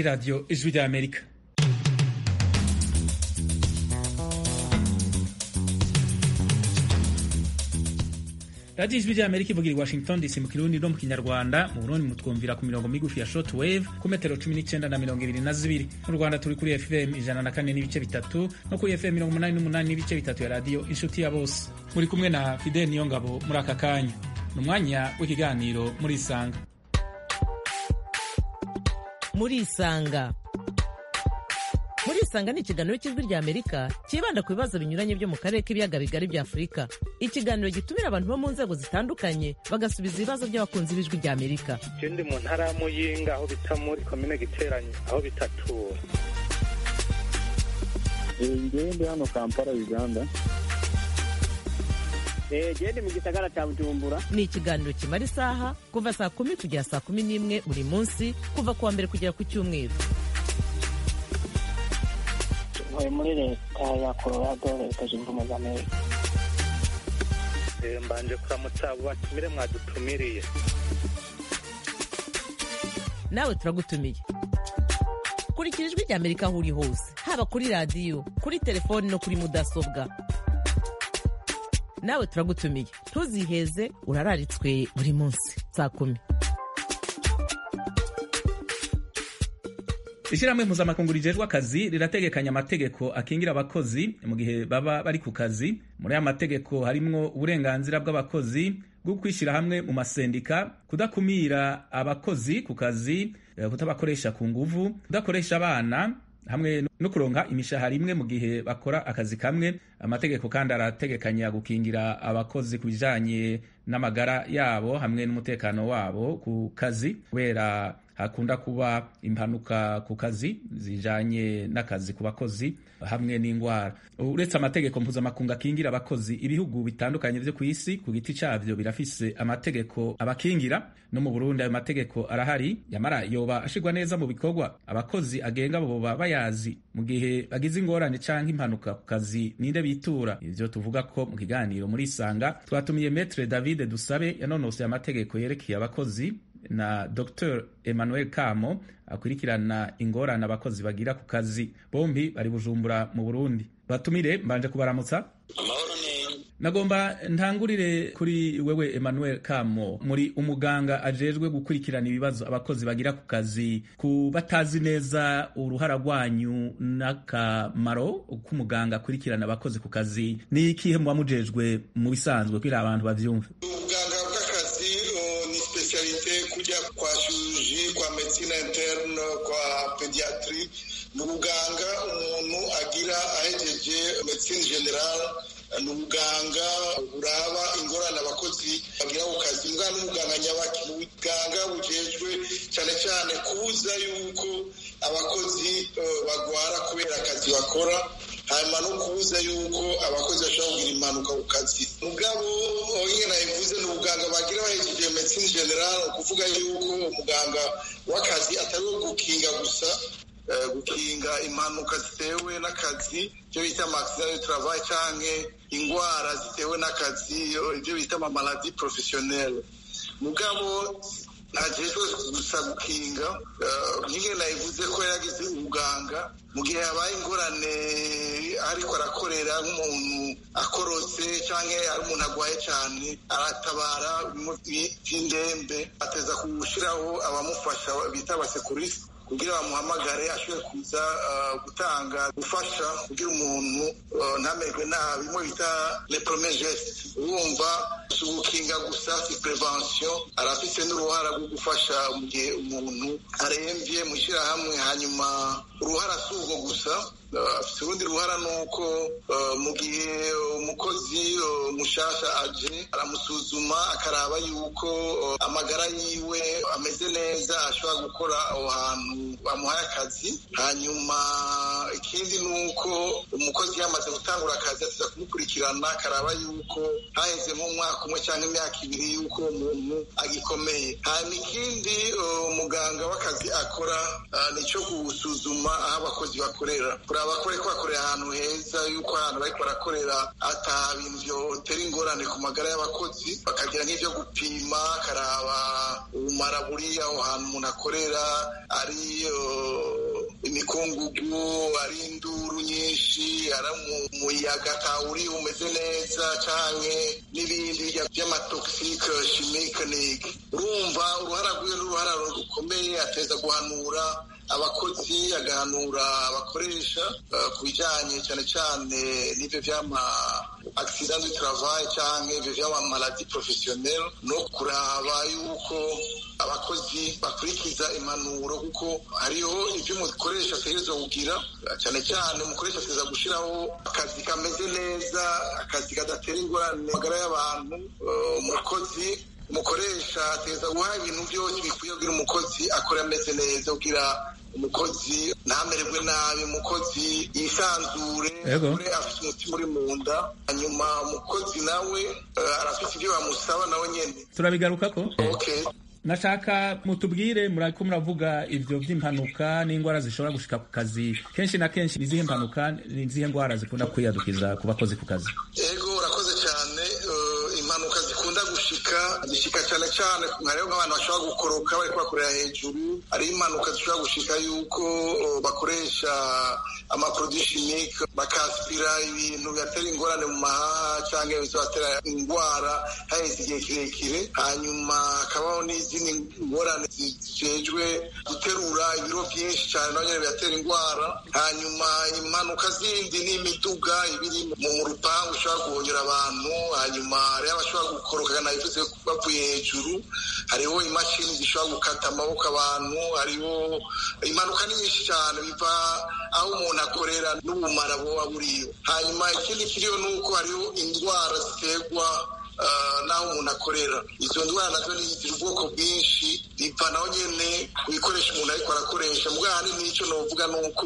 radiyo ijwi rya amerika radiyo ijwi rya amerika ivugira i washington dc mu kirundi no mu kinyarwanda mu burundi mutwumvira ku mirongo migufi ya short wave ku metero cumi n'icyenda na mirongo ibiri na zibiri mu rwanda turi kuri fm ijana na kane n'ibice bitatu no kuri fm mirongo umunani n'umunani n'ibice bitatu ya radiyo inshuti ya bose muri kumwe na fidel niyongabo muri aka kanya ni umwanya w'ikiganiro muri isanga muri isanga muri isanga ni ikiganiro cy'ijwi rya amerika cyibanda ku bibazo binyuranye byo mu karere k'ibiyaga bigari bya afurika ikiganiro gitumira abantu bo mu nzego zitandukanye bagasubiza ibibazo by'abakunzi b'ijwi rya amerika je ndi mu ntara ya muyinga aho bita muri komine giteranye aho bitatura ngewe ndi hano kampala uganda gende mu gisagara cya bujumbura ni ikiganiro kimara isaha kuva saa kumi kugera saa kumi n'imwe buri munsi kuva ku wa mbere kugera ku cyumweru ntuye muri leta ya colorado leta zunze ubumwe za amerika Eh, mbanje kuramutsa abo batumire mwadutumiriye nawe turagutumiye kurikira ijwi rya amerika aho uri hose haba kuri radiyo kuri telefoni no kuri mudasobwa nawe turagutumiye ntuziheze urararitswe buri munsi saa kumi ishyirahamwe mpuzamakungu rijejwe akazi rirategekanya amategeko akingira abakozi mu gihe baba bari ku kazi muri aya mategeko harimwo uburenganzira bw'abakozi bwo kwishyira hamwe mu masendika kudakumira abakozi ku kazi eh, kutabakoresha ku nguvu kudakoresha abana hamwe no kuronka imishahara imwe mu gihe bakora akazi kamwe amategeko kandi arategekanya gukingira abakozi ku bijanye n'amagara yabo hamwe n'umutekano wabo ku kazi kubera hakunda kuba impanuka ku kazi zijanye n'akazi ku bakozi hamwe n'indwara uretse amategeko mpuzamakungu akingira abakozi ibihugu bitandukanye vyo ku isi ku giti cavyo birafise amategeko abakingira no mu burundi ayo mategeko arahari yamara yoba ashirwa neza mu bikorwa abakozi agenga boba bayazi mu gihe bagize ingorane canke impanuka ku kazi ninde bitura ivyo tuvuga ko mu kiganiro muri isanga twatumiye metre david dusabe yanonosoye amategeko yerekeye abakozi na Dr Emmanuel Kamo akurikirana ingorane abakozi bagira ku kazi bombi bari bujumbura mu Burundi batumire mbanje kubaramutsa amahoro neza nagomba ntangurire kuri wewe Emmanuel Kamo muri umuganga ajejwe gukurikirana ibibazo abakozi bagira ku kazi ku batazi neza uruhara rwanyu n'akamaro k'umuganga akurikirana abakozi ku kazi ni ikihe muba mujejwe mu bisanzwe kugira abantu bavyumve ubuganga bw'akazi uh, ni specialite kujya kwa chirurgie kwa medicine interne kwa pediatri ni ubuganga umuntu agira ahejeje medicine general ni ubuganga buraba ingorane abakozi bagira ku kazi mbwa n'umuganga nyabaki ni ubuganga bujejwe cyane cyane kubuza yuko abakozi uh, bagwara kubera akazi bakora hanyuma no kubuza yuko abakozi bashobora kugira impanuka ku kazi mugabo nyine nabivuze ni ubuganga bagira bahejeje medicine general ukuvuga yuko umuganga w'akazi atari uwo gukinga gusa eh, gukinga impanuka zitewe n'akazi ibyo bita amaaccident de travail canke ingwara zitewe n'akazi ibyo bita amamaladi professionnelle mugabo ntajejwe gusa gukinga nyine nayivuze ko yaragize ubuganga mu gihe habaye ingorane ariko arakorera nk'umuntu akorotse cyangwa ari umuntu agwaye cyane aratabara by'indembe ateza gushyiraho abamufasha bita abasekurisi kugira bamuhamagare ashobore kuza gutanga gufasha kugira umuntu ntamerwe nabi bimwe bita le premier geste urumva si ugukinga gusa si prevention arafise n'uruhara rwo gufasha mu gihe umuntu arembye mu ishyirahamwe hanyuma uruhara si urwo gusa afite urundi ruhara ni uko mu gihe umukozi mushasha aje aramusuzuma akaraba yuko amagara yiwe ameze neza ashobora gukora aho hantu bamuhaye akazi hanyuma ikindi ni uko umukozi yamaze gutangura akazi ateza kumukurikirana akaraba yuko haheze nk'umwaka umwe cyangwa imyaka ibiri yuko umuntu agikomeye hanyuma ikindi umuganga w'akazi akora ni icyo gusuzuma aho abakozi bakorera kuraba ko bariko bakorera ahantu heza yuko ahantu bariko barakorera ata bintu vyotera ingorane ku magara y'abakozi bakagira nk'ivyo gupima akaraba ubumara buri aho hantu umuntu akorera ari imikungugu ari induru nyinshi ari umuyaga atawuri umeze neza canke n'ibindi vy'amatoxike chimique urumva uruhara rwiwe n'uruhara rukomeye ateza guhanura abakozi agahanura abakoresha ku bijyanye cyane cyane n'ibyo by'ama accident du travail cyangwa ibyo by'ama maladie professionnelle no kuraba yuko abakozi bakurikiza impanuro kuko hariho ibyo umukoresha ategerezwa kugira cyane cyane umukoresha ategereza gushyiraho akazi kameze neza akazi kadatera ingorane magara y'abantu umukozi umukoresha ategereza guha ibintu byose bikwiye kugira umukozi akora ameze neza kugira umukozi ntamererwe nabi umukozi yisanzure afite umutima uri mu nda hanyuma umukozi nawe arafite ibyo bamusaba nawe nyine turabigaruka ko okay nashaka mutubwire murako muravuga ivyo vy'impanuka n'ingwara zishobora gushika ku kazi kenshi na kenshi nizihe mpanuka nizihe ngwara zikunda kwiyadukiza ku bakozi ku kazi ego urakoze cyane impanuka zikunda gushika zishika cyane cyane hariho nk'abantu bashobora gukoroka bariko bakorera hejuru hariho impanuka zishobora gushika yuko bakoresha amaproduit chimique bakaspira ibintu bibatera ingorane mu mahaha cyangwa bizobatera indwara haheze igihe kirekire hanyuma hakabaho n'izindi ngorane zijejwe guterura ibiro byinshi cyane naho nyine bibatera indwara hanyuma impanuka zindi n'imiduga ibiri mu rupangu ishobora guhonyera abantu hanyuma hariho abashobora gukoroka nabivuze bavuye hejuru hariho imashini zishobora gukata amaboko abantu hariho impanuka ni nyinshi cyane biva aho umuntu akorera n'ubumara buba buriyo hanyuma ikindi kiriho ni uko hariho indwara ziterwa n'aho umuntu akorera izo ndwara nazo ziri ubwoko bwinshi biva naho nyine ku bikoresho umuntu ariko arakoresha mbwa ahanini n'icyo navuga ni uko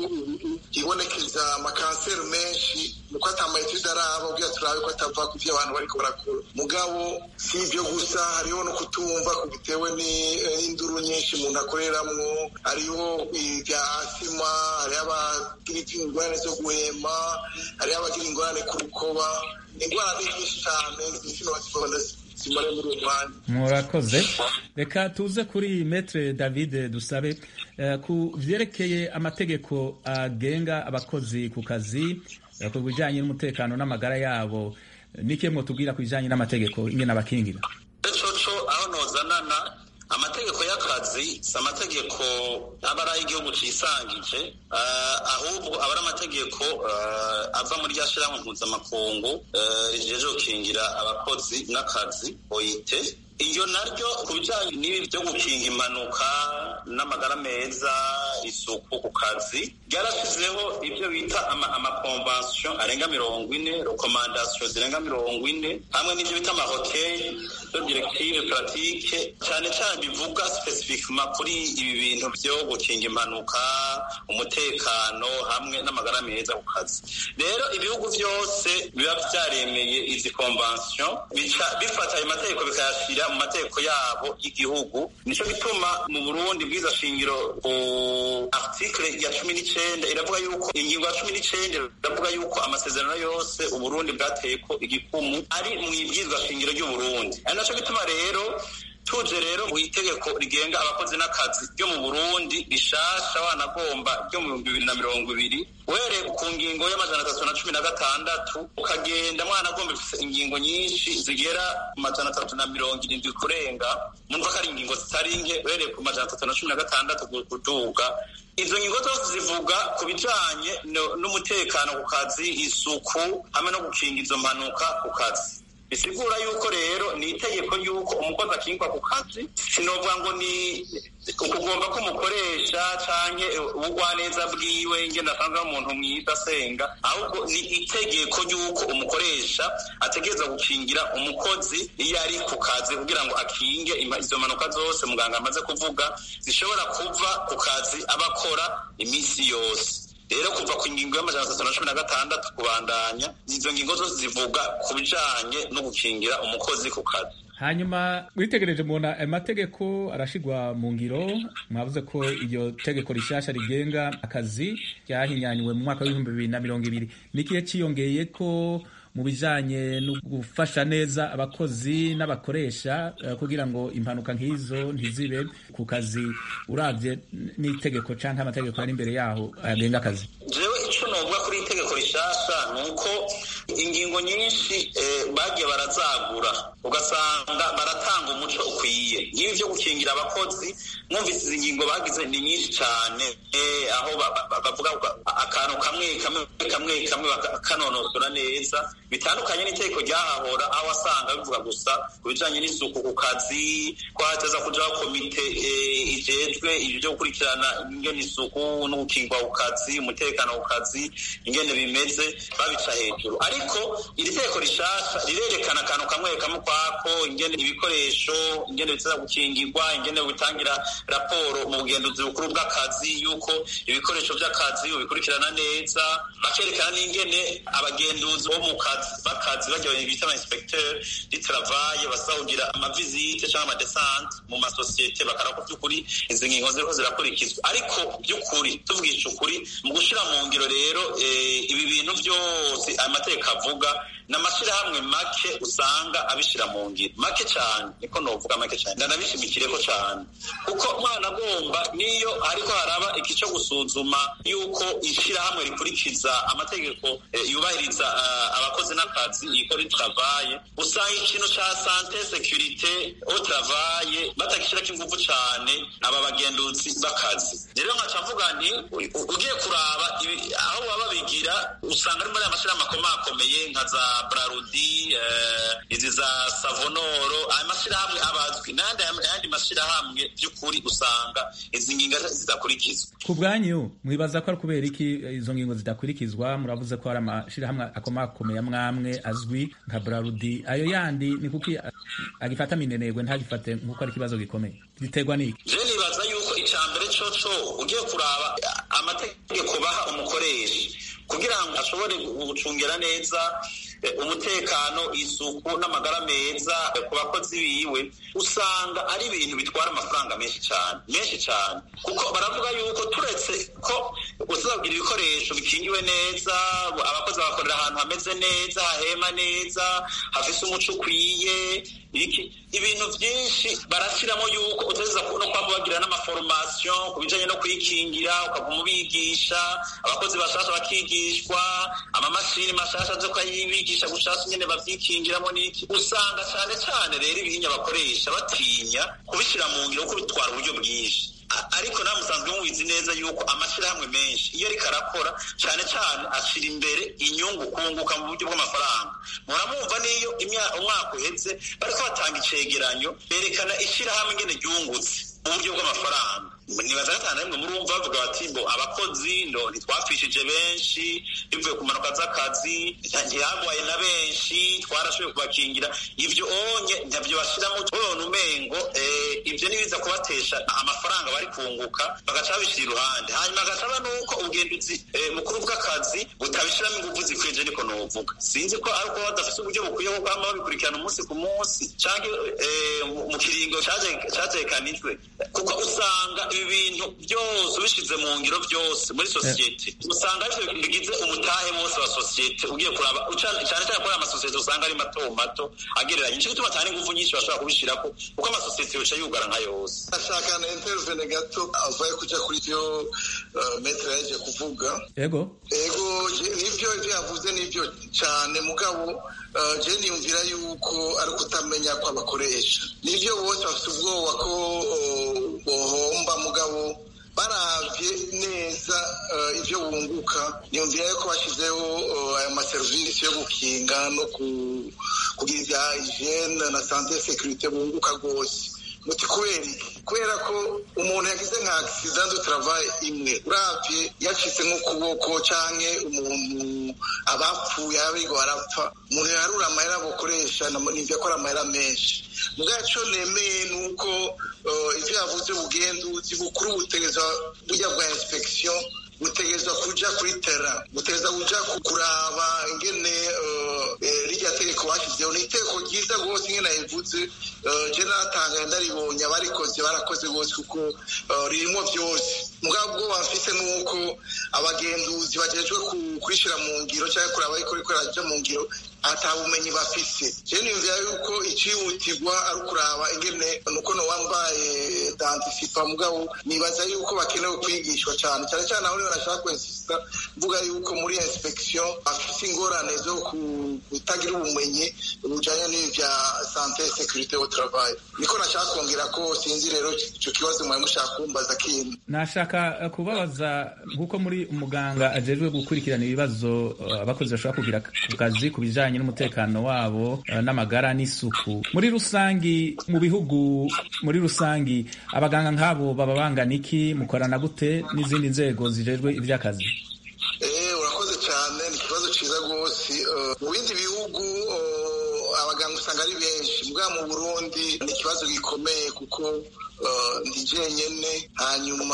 ibonekeza amakanseri menshi nuko atamayetide araba ubwira turabe ko atava ku byo abantu bariko barakora mugabo si ibyo gusa hariho no kutumva bitewe n'induru nyinshi umuntu akoreramwo hariho ibya asima hariho abagira ingorane zo guhema hariho abagira ingorane ku rukoba indwara ni nyinshi cyane zino bazikora zimare muri uwo mwanya murakoze reka tuze kuri metre david dusabe ku vyerekeye amategeko agenga abakozi ku kazi ku bijanye n'umutekano n'amagara yabo nike mwotubwira ku bijanye n'amategeko ingene abakingira coco aho nozanana amategeko y'akazi si amategeko aba ari ay'igihugu cisangije ahubwo aba ari amategeko ava muri rya shirahamwe mpuzamakungu rijeje gukingira abakozi n'akazi oite iyo naryo ku bijyanye n'ibi byo gukinga impanuka n'amagara meza isuku ku kazi ryarashyizeho ibyo bita amakonvansiyo arenga mirongo ine rekomandasiyo zirenga mirongo ine hamwe n'ibyo bita amahoteli zo direktive puratike cyane cyane bivuga sipesifikima kuri ibi bintu byo gukinga impanuka umutekano hamwe n'amagara meza ku kazi rero ibihugu byose biba byaremeye izi konvansiyo bifata ayo mategeko bikayashyira mu mategeko yabo y'igihugu nicyo gituma mu burundi bwiza shingiro ku article ya cumi n'icyenda iravuga yuko ingingo ya cumi n'icyenda iravuga yuko amasezerano yose uburundi bwateye ko igikumu ari mu ibwirizwa shingiro ry'uburundi ari nacyo gituma rero tuje rero mu itegeko rigenga abakozi n'akazi ryo mu burundi rishasha wanagomba ryo mu bihumbi bibiri na mirongo ibiri uhereye ku ngingo y'amajana atatu na cumi na gatandatu ukagenda mwanagomba ifise ingingo nyinshi zigera ku majana atatu na mirongo irindwi kurenga mumva ko ari ingingo zitari nke uhereye ku majana atatu na cumi na gatandatu kuduga izo ngingo zose zivuga ku bijanye n'umutekano ku kazi isuku hamwe no gukinga izo mpanuka ku kazi bisigura yuko rero ni itegeko yuko umukozi akingwa ku kazi sinovuga ngo ni ukugomba ko umukoresha canke ubugwaneza bwiwe ngenda asanzwe ari umuntu mwiza asenga ahubwo ni itegeko yuko umukoresha ategereza gukingira umukozi iyo ari ku kazi kugira ngo akinge izo mpanuka zose muganga amaze kuvuga zishobora kuva ku kazi aba akora iminsi yose rero kuva ku ngingo y'amajana atatu na cumi na gatandatu kubandanya izo ngingo zose zivuga ku bijanye no gukingira umukozi ku kazi hanyuma mwitegereje mubona ayo mategeko arashigwa mu ngiro mwavuze ko iryo tegeko rishasha rigenga akazi ryahinyanywe mu mwaka w'ibihumbi bibiri na mirongo ibiri n'ikihe ciyongeye ko mu bijanye no gufasha neza abakozi n'abakoresha uh, kugira ngo impanuka nk'izo ntizibe ku kazi uravye n'itegeko canke amategeko ari imbere yaho agenga akazi jewe ico novuga kuri itegeko rishasha ni uko ingingo nyinshi eh, bagiye barazagura ugasanga baratanga umuco ukwiye nk'ibi vyo gukingira abakozi mwumvise izi ngingo bagize ni nyinshi cane eh, aho bavuga akantu kamwe kamwe kamwe kamwe bakanonosora neza bitandukanye n'itegeko ryahahora aho wasanga bivuga gusa ku bijanye n'isuku ku kazi ko hateza kujaho komite eh, ijejwe ibyo vyo gukurikirana ingene isuku no gukingwa ku kazi umutekano ku kazi ingene bimeze babica hejuru ariko iri tegeko rishasha rirerekana akantu kamwe kamwe kwako ingene ibikoresho ingene biteza gukingirwa ingene bitangira raporo mu bugenduzi bukuru bw'akazi yuko ibikoresho by'akazi ubikurikirana neza bakerekana n'ingene abagenduzi bo mu kazi b'akazi bagiye bita ama inspecteur du travail basahugira amavizite cyangwa amadesante mu masosiyete bakaraba ko by'ukuri izi ngingo ziriho zirakurikizwa ariko by'ukuri tuvugisha ukuri mu gushira mu ngiro rero ibi bintu byose amategeko avuga n'amashyirahamwe make usanga abishira mu ngiro make cyane niko novuga make cyane ndanabishimikireko cyane kuko umwana agomba niyo ariko haraba iki cyo gusuzuma yuko ishyirahamwe rikurikiza amategeko yubahiriza abakozi n'akazi yikora travaye usanga ikintu ca sante securite au travaye batakishirako inguvu cane aba bagenduzi b'akazi rero nkaca mvuga nti ugiye kuraba aho baba babigira usanga ari muri aya mashyirahamwe akomakomeye nka za brarudi izi za savonoro aya mashyirahamwe abazwi n'ayandi mashyirahamwe by'ukuri usanga izi ngingo zidakurikizwa ku bwanyu mwibaza ko ari kubera iki izo ngingo zidakurikizwa muravuze ko hari amashyirahamwe akomakomeye amwamwe azwi nka brarudi ayo yandi ni kuki agifata minenegwe ntagifate nk'uko ari ikibazo gikomeye biterwa n'iki je nibaza yuko icya mbere coco ugiye kuraba amategeko baha umukoresha kugira ngo ashobore gucungira neza umutekano isuku n'amagara meza ku bakozi biwe usanga ari ibintu bitwara amafaranga menshi cyane menshi cyane kuko baravuga yuko turetse ko uzagira ibikoresho bikingiwe neza abakozi bagakorera ahantu hameze neza hahema neza hafise umuco ukwiye ibintu byinshi barashyiramo yuko uteza no kwamba bagira n'amaforomasiyo ku bijanye no kwikingira ukaguma ubigisha abakozi bashasha bakigishwa amamashini mashasha zo kuyibigisha gushasha nyene bavyikingiramo n'iki usanga cane cane rero ibihinya bakoresha batinya kubishira mu ngiro kuko bitwara uburyo bwinshi ariko namwe musanzwe mubizi neza yuko amashyirahamwe menshi iyo ariko arakora cyane cyane ashyira imbere inyungu kunguka mu buryo bw'amafaranga muramwumva n'iyo umwaka uhetse bariko batanga icegeranyo berekana ishyirahamwe ingene ryungutse mu buryo bw'amafaranga nibaza gatanu rimwe murumva bavuga bati ngo abakozi ndo ntitwapfishije benshi bivuye ku mpanuka z'akazi ntihagwaye na benshi twarashoboye kubakingira ivyo onye ntabyo bashiramo tubona umengo ivyo nibiza kubatesha amafaranga bari kunguka bagaca babishira iruhande hanyuma agasaba nuko ubugenduzi mukuru bw'akazi butabishiramo inguvu zikwiye niko novuga sinzi ko ari uko badafise uburyo bukwiye bwo kwama babikurikirana umunsi ku munsi canke mu kiringo catekanijwe kuko usanga ibi bintu byose ubishize mu ngiro byose muri sosiyete usanga arivyo bigize umutahe wose wa sosiyete ugiye kuraba cyane cyane kuri amasosiyete usanga ari mato mato agereranye nico gituma cyane inguvu nyinshi bashobora kubishirako kuko amasosiyete yoca yugara nka yose ashaka na intervene gato avaye kuja kuri ivyo metre yaje kuvuga ego ego nivyo ivyo yavuze nivyo cane mugabo je niyumvira yuko ari ukutamenya kw'abakoresha nivyo bose bafite ubwoba ko bohomba mugabo baravye neza ivyo bunguka niyumvira yuko bashyizeho ayo maserivisi yo gukinga no kugira ibya hygiene na sante securite bunguka rwose muti kubera kubera ko umuntu yagize nka accident du travail imwe uravye yacitse nk'ukuboko canke umuntu abapfuye abigo barapfa umuntu yarura amahera bokoresha nivyo akora amahera menshi mubwaco nemeye nuko ivyo yavuze ubugenduzi bukuru butegeza burya bwa inspection butegeza kuja kuri tera butegeza kuja kuraba ingene rirya tegeko bashyizeho ni itegeko ryiza rwose ingene yabivuze je natangaye ndaribonye abarikoze barakoze bose kuko ririmo byose mugabo ubwo bafise nuko abagenduzi bajejwe kurishira mu ngiro cyangwa kuraba ariko riko raja mu ngiro ata bumenyi bafise je niyumvira yuko icihutirwa ari ukuraba ingene nuko no wambaye dantisipa mugabo nibaza yuko bakenewe kwigishwa cyane cyane cyane aho niba nashaka kwensista mvuga yuko muri inspection bafise ingorane zo kutagira ubumenyi bujanye n'ivya sante securite au travail niko nashaka kongera ko sinzi rero ico kibazo mwari mushaka kumbaza kindi nashaka kubabaza nk'uko muri umuganga ajejwe gukurikirana ibibazo abakozi bashobora kugira ku kazi ku bijanye n'umutekano wabo n'amagara n'isuku muri rusangi mu bihugu muri rusangi abaganga nk'abo baba bangana iki mukorana gute n'izindi nzego zijejwe iby'akazi urakoze cyane ni ikibazo cyiza rwose mu bindi bihugu abaganga usanga ari benshi mbwa mu burundi ni ikibazo gikomeye kuko ndi jenyine hanyuma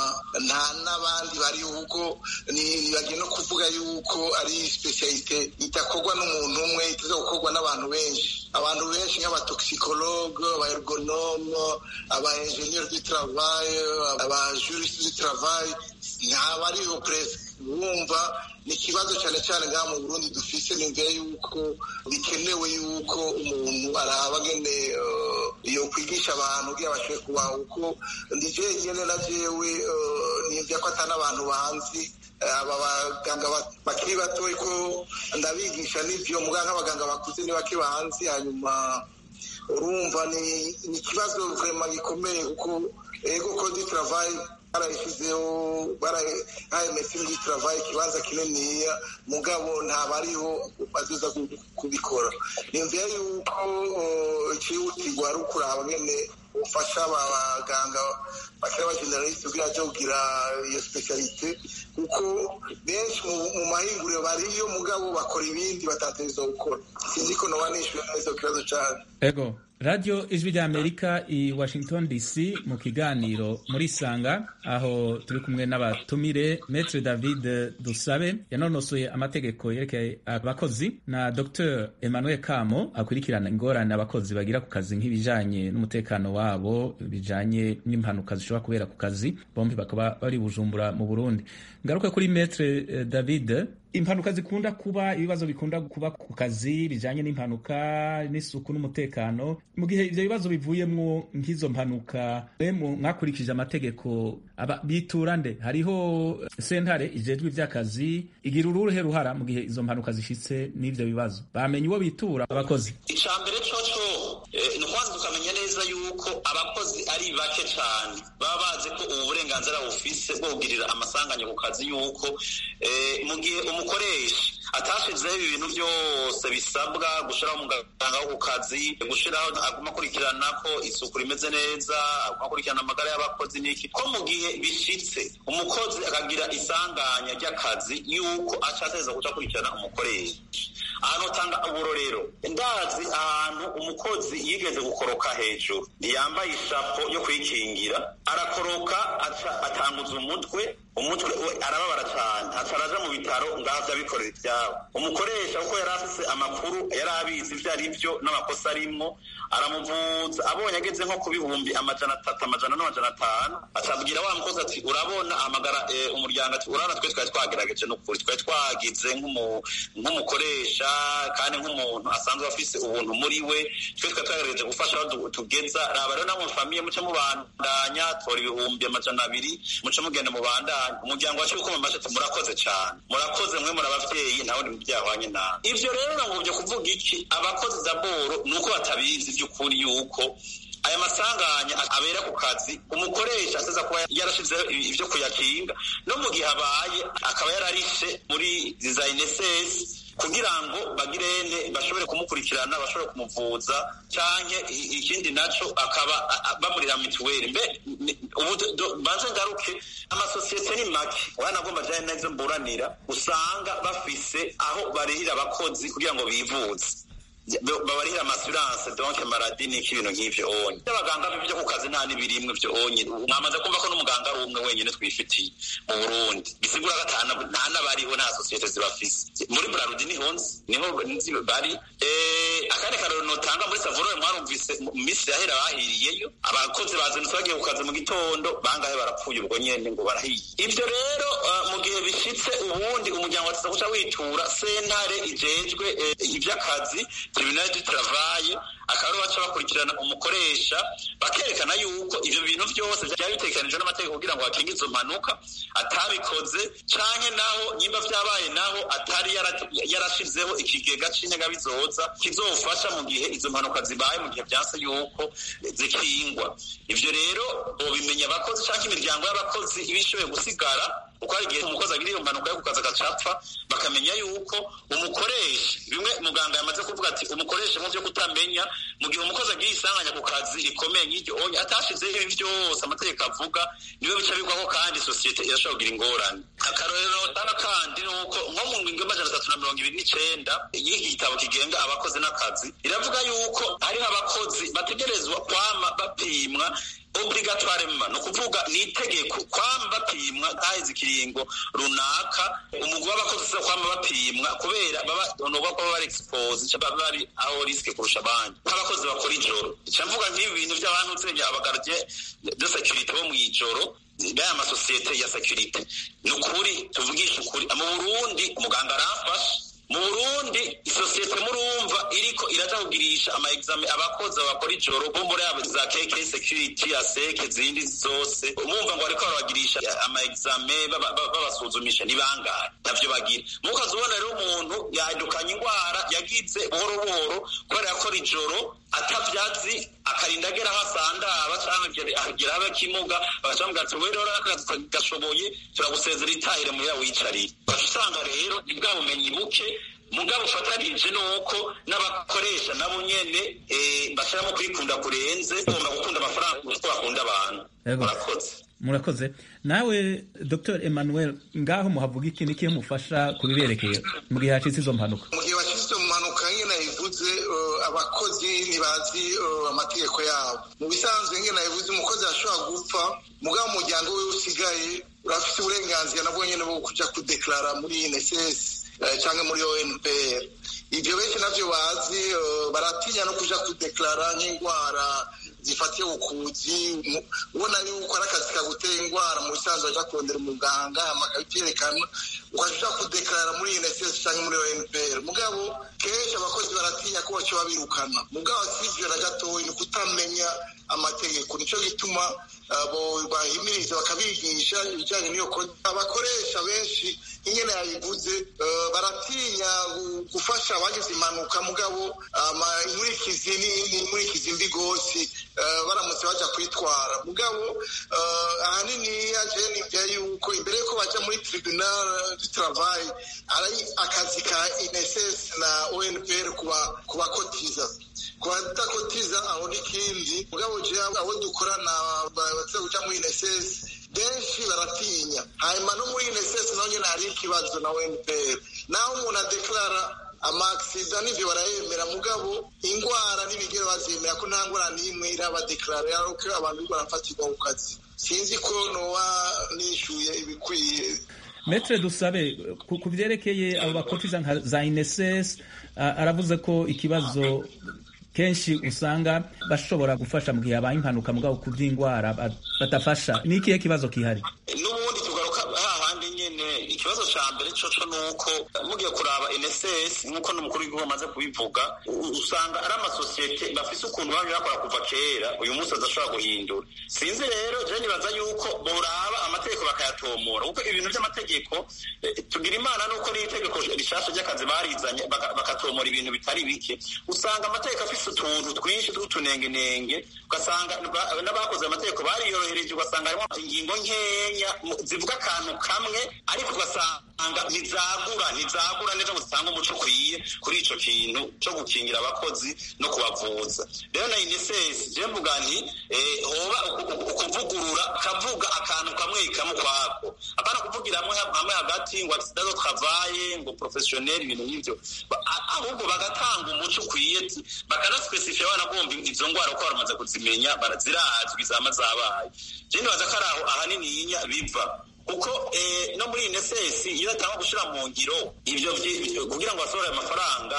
nta n'abandi bari kuko bagiye no kuvuga yuko ari sipesiyalite idakorwa n'umuntu umwe itaza gukorwa n'abantu benshi abantu benshi nk'abatoxicologue abaergonome aba enjeniyeri du travail abajurisite du travail ntabariho presque wumva ni ikibazo cyane cyane ngaha mu burundi dufise nimvira yuko bikenewe yuko umuntu araba ngene yo kwigisha abantu kugira bashoboye kubaha uko ndi jenyene na jewe nimvira ko ata n'abantu banzi aba baganga bakiri batoyi ko ndabigisha n'ivyo muganga nk'abaganga bakuze ni bake banzi hanyuma urumva ni ikibazo vrema gikomeye kuko ego kodi travail barayishyizeho barahaye medecine du travail ikibanza kininiya mugabo ntabariho bazoza kubikora nimvira yuko icihutirwa ari ukuraba ngene ufasha abaganga bakiri abageneraliste kugira aje kugira iyo specialite kuko benshi mu mahinguriro bariyo mugabo bakora ibindi batategerezwa gukora sinzi ko noba nishyuye neza ku kibazo cyane ego radiyo ijwi ry'amerika i washington dc mu kiganiro muri sanga aho turi kumwe n'abatumire metre david dusabe yanonosoye amategeko yerekeye abakozi na dr emmanuel kamo akurikirana ingorane abakozi bagira ku kazi nk'ibijanye n'umutekano wabo bijanye n'impanuka zishobora kubera ku kazi bombi bakaba bari bujumbura mu burundi ngaruke kuri metre david impanuka zikunda kuba ibibazo bikunda kuba ku kazi bijanye n'impanuka n'isuku n'umutekano mu gihe ivyo bibazo bivuyemwo nk'izo mpanuka mwakurikije amategeko bitura nde hariho sentare ijejwe ivy'akazi igira uruhe ruhara mu gihe izo mpanuka zishitse n'ivyo bibazo bamenye uwo bitura abakozi ica mbere coco ni ukwanza tukamenya neza yuko abakozi ari bake cane baba bazi ko ubu burenganzira bufise bwo kugirira amasanganya ku kazi yuko mu gihe umukoresha atashizeho ibintu byose bisabwa gushiraho umuganga wo ku kazi gushiraho aguma akurikirana ko isuku rimeze neza aguma akurikirana amagara y'abakozi n'iki ko mu gihe bishitse umukozi akagira isanganya ry'akazi yuko acateza kuca akurikirana umukoresha ahantu utanga uburorero ndazi ahantu umukozi yigeze gukoroka hejuru ntiyambaye ishapo yo kwikingira arakoroka atanguza umutwe umutwe we arababara cyane ataraja mu bitaro ngaho abikorera ibyabo umukoresha kuko yari afise amakuru yari abizi ibyo ari byo n'amakosa arimwo aramuvuza abonye ageze nko ku bihumbi amajana atatu amajana n'amajana atanu acabwira wa mukozi ati urabona amagara umuryango ati urabona twe twari twagerageje n'ukuri twari twagize nk'umukoresha kandi nk'umuntu asanzwe afise ubuntu muri we twe twari twagerageje gufasha aho tugeza raba rero namwe famiye muce mubandanya tora ibihumbi amajana abiri muce mugenda mubandanya umuryango wacu uko mamaze ati murakoze cyane murakoze mwe muri abavyeyi nawe ni byahwanye nawe ivyo rero ngo byo kuvuga iki abakozi daboro nuko batabizi by'ukuri yuko aya masanganya abera ku kazi umukoresha aseza kuba yarashizeho ibyo kuyakinga no mu gihe abaye akaba yararishe muri design ss kugira ngo bagirene bashobore kumukurikirana bashobore kumuvuza canke ikindi naco akaba bamurira mituweli mbe ubu banze ngaruke amasosiyete ni make wanagomba jane nazo mburanira usanga bafise aho barihira abakozi kugira ngo bivuze babarihira amasuranse donke maradi n'iki ibintu nk'ivyo onye abaganga b'ivyo ku kazi nta n'ibirimwe vyo onye mwamaze kumva ko n'umuganga ari umwe wenyene twifitiye mu burundi bisigura ko nta n'abariho nta sosiyete zibafise muri brarudi niho nzi niho nzi bari akandi karero nota dutanga muri savorore mwarumvise mu minsi yahera bahiriyeyo abakozi bazindutse bagiye ku kazi mu gitondo bangahe barapfuye ubwo nyene ngo barahiye ibyo rero mu gihe bishitse ubundi umuryango wateza guca witura sentare ijejwe ivy'akazi tribunal du travail akaba baca bakurikirana umukoresha bakerekana yuko ivyo bintu byose byari bitegekanijwe n'amategeko kugira ngo hakinge izo mpanuka atabikoze canke naho nyimba vyabaye naho atari yarashizeho ikigega c'integabizoza kizofasha mu gihe izo mpanuka zibaye mu gihe vyanse yuko zikingwa ivyo rero bobimenya abakozi canke imiryango y'abakozi iba ishoboye gusigara kuko hari igihe umukozi agira iyo mpanuka yo ku kazi agacapfa bakamenya yuko umukoresha bimwe muganga yamaze kuvuga ati umukoresha mu vyo kutamenya mu gihe umukozi agiye isanganya ku kazi rikomeye nk'iryo onye atashizeho ibi byose amategeko avuga niwe bica bigwaho kandi sosiyete irashobora kugira ingorane akarorero tana kandi ni uko nko mu ngingo y'amajana atatu na mirongo ibiri n'icenda y'iki gitabo kigenga abakozi n'akazi iravuga yuko hariho abakozi bategerezwa kwama bapimwa obligatoire ni ukuvuga ni itegeko kwama bapimwa haheze ikiringo runaka umugwi w'abakozi usa kwama bapimwa kubera baba nuba ko baba bari expose baba bari aho risike kurusha abandi nk'abakozi bakora ijoro ica mvuga nk'ibi bintu by'abantu nsenya abagardiye de securite bo mw'ijoro baya amasosiyete ya securite ni ukuri tuvugisha ukuri mu burundi umuganga aramfasha mu burundi isosiyete murumva iriko iraja kugirisha ama exame abakozi bakora ijoro bo muri abo za kk security aseke zindi zose umumva ngo bariko barabagirisha ama exame babasuzumisha ni bangahe ntavyo bagira mukazi ubona rero umuntu yadukanye ingwara yagize buhoro buhoro kubera yakora ijoro atavyazi akarinda agera aho asandaba canke agera aho akimuga bagaca bamubwira ati wewe rero akazi gashoboye turagusezera itahire muya wicarire ugaca usanga rero ni bwa bumenyi buke mugabo ufatanije nuko n'abakoresha nabo nyene bashiramo kwikunda kurenze ugomba gukunda amafaranga kuko bakunda abantu murakoze murakoze nawe dr emmanuel ngaho muhavuga iki niki mufasha kubiberekeye mu gihe hacitse izo mpanuka mu gihe hacitse izo mpanuka nyine nabivuze abakozi ntibazi amategeko yabo mu bisanzwe nyine nabivuze umukozi ashobora gupfa mugabo umuryango we usigaye urafite uburenganzira nabwo nyine bwo kuja kudeklara muri inss cyangwa muri onpr ibyo benshi navyo bazi baratinya no kuja kudeklara nk'indwara zifatiye ubukuzi ubona yuko ari akazi kaguteye indwara mu bisanzwe aja kurondera umuganga akabyerekana ukaja kudeklara muri inss cyangwa muri onpr mugabo kenshi abakozi baratinya ko baco babirukana mugabo sivyo na gatoyi ni kutamenya amategeko nico gituma bahimiriza bakabigisha ibijyanye n'iyo abakoresha benshi ingene yabivuze baratinya gufasha abagize impanuka mugabo inkurikizi n'inkurikizi mbi gose baramutse baja kwitwara mugabo ahanini yaje nivya yuko imbere yuko baja muri tribunal du travail ari akazi ka inss na onpr kubakotiza kubadakotiza aho n'ikindi mugabo je abo dukorana bateza kuja muri inss benshi baratinya hanyuma no muri inss naho nyene hari ikibazo na onpr naho umuntu adeklara amaksida n'ivyo barayemera mugabo ingwara n'ibigero bazemera ko nta ngwara n'imwe irabadeklara yaruko abantu bariko barafatirwa ku kazi sinzi ko noba nishuye ibikwiye metre dusabe ku vyerekeye abo bakotiza nka za ineses aravuze ko ikibazo kenshi usanga bashobora gufasha mu gihe habaye impanuka mugabo ku by'indwara badafasha ni ikihe kibazo kihari n'ubundi tugaruka hahandi nyene ikibazo ca mbere coco nuko mugiye kuraba NSS nk'uko n'umukuru w'igihugu amaze kubivuga usanga ari amasosiyete bafise ukuntu bamye bakora kuva kera uyu munsi adashobora guhindura sinzi rero je nibaza yuko boraba amategeko bakayatomora kuko ibintu vy'amategeko tugira imana nuko n'itegeko rishasha ry'akazi barizanye bakatomora ibintu bitari bike usanga amategeko afise utuntu twinshi tw'utunengenenge ugasanga n'abakoze amategeko bariyorohereje ugasanga harimo ingingo nkenya zivuga akantu kamwe ariko ugasanga ntizagura ntizagura neza ngo zitange umuco ukwiye kuri ico kintu co gukingira abakozi no kubavuza rero na unicef je mvuga nti hoba ukuvugurura kavuga akantu kamwe kamwe kwako apana kuvugira hamwe hagati ngo accident de travail ngo professionnel ibintu nk'ivyo ahubwo bagatanga umuco ukwiye bakanaspecifia banagomba izo ngwara uko baramaze kuzimenya zirazwi zama zabaye je ndibaza ko ari aho ahanininya biva kuko no muri inesesi iyo atanga gushira mu ngiro ivyo kugira ngo basohore amafaranga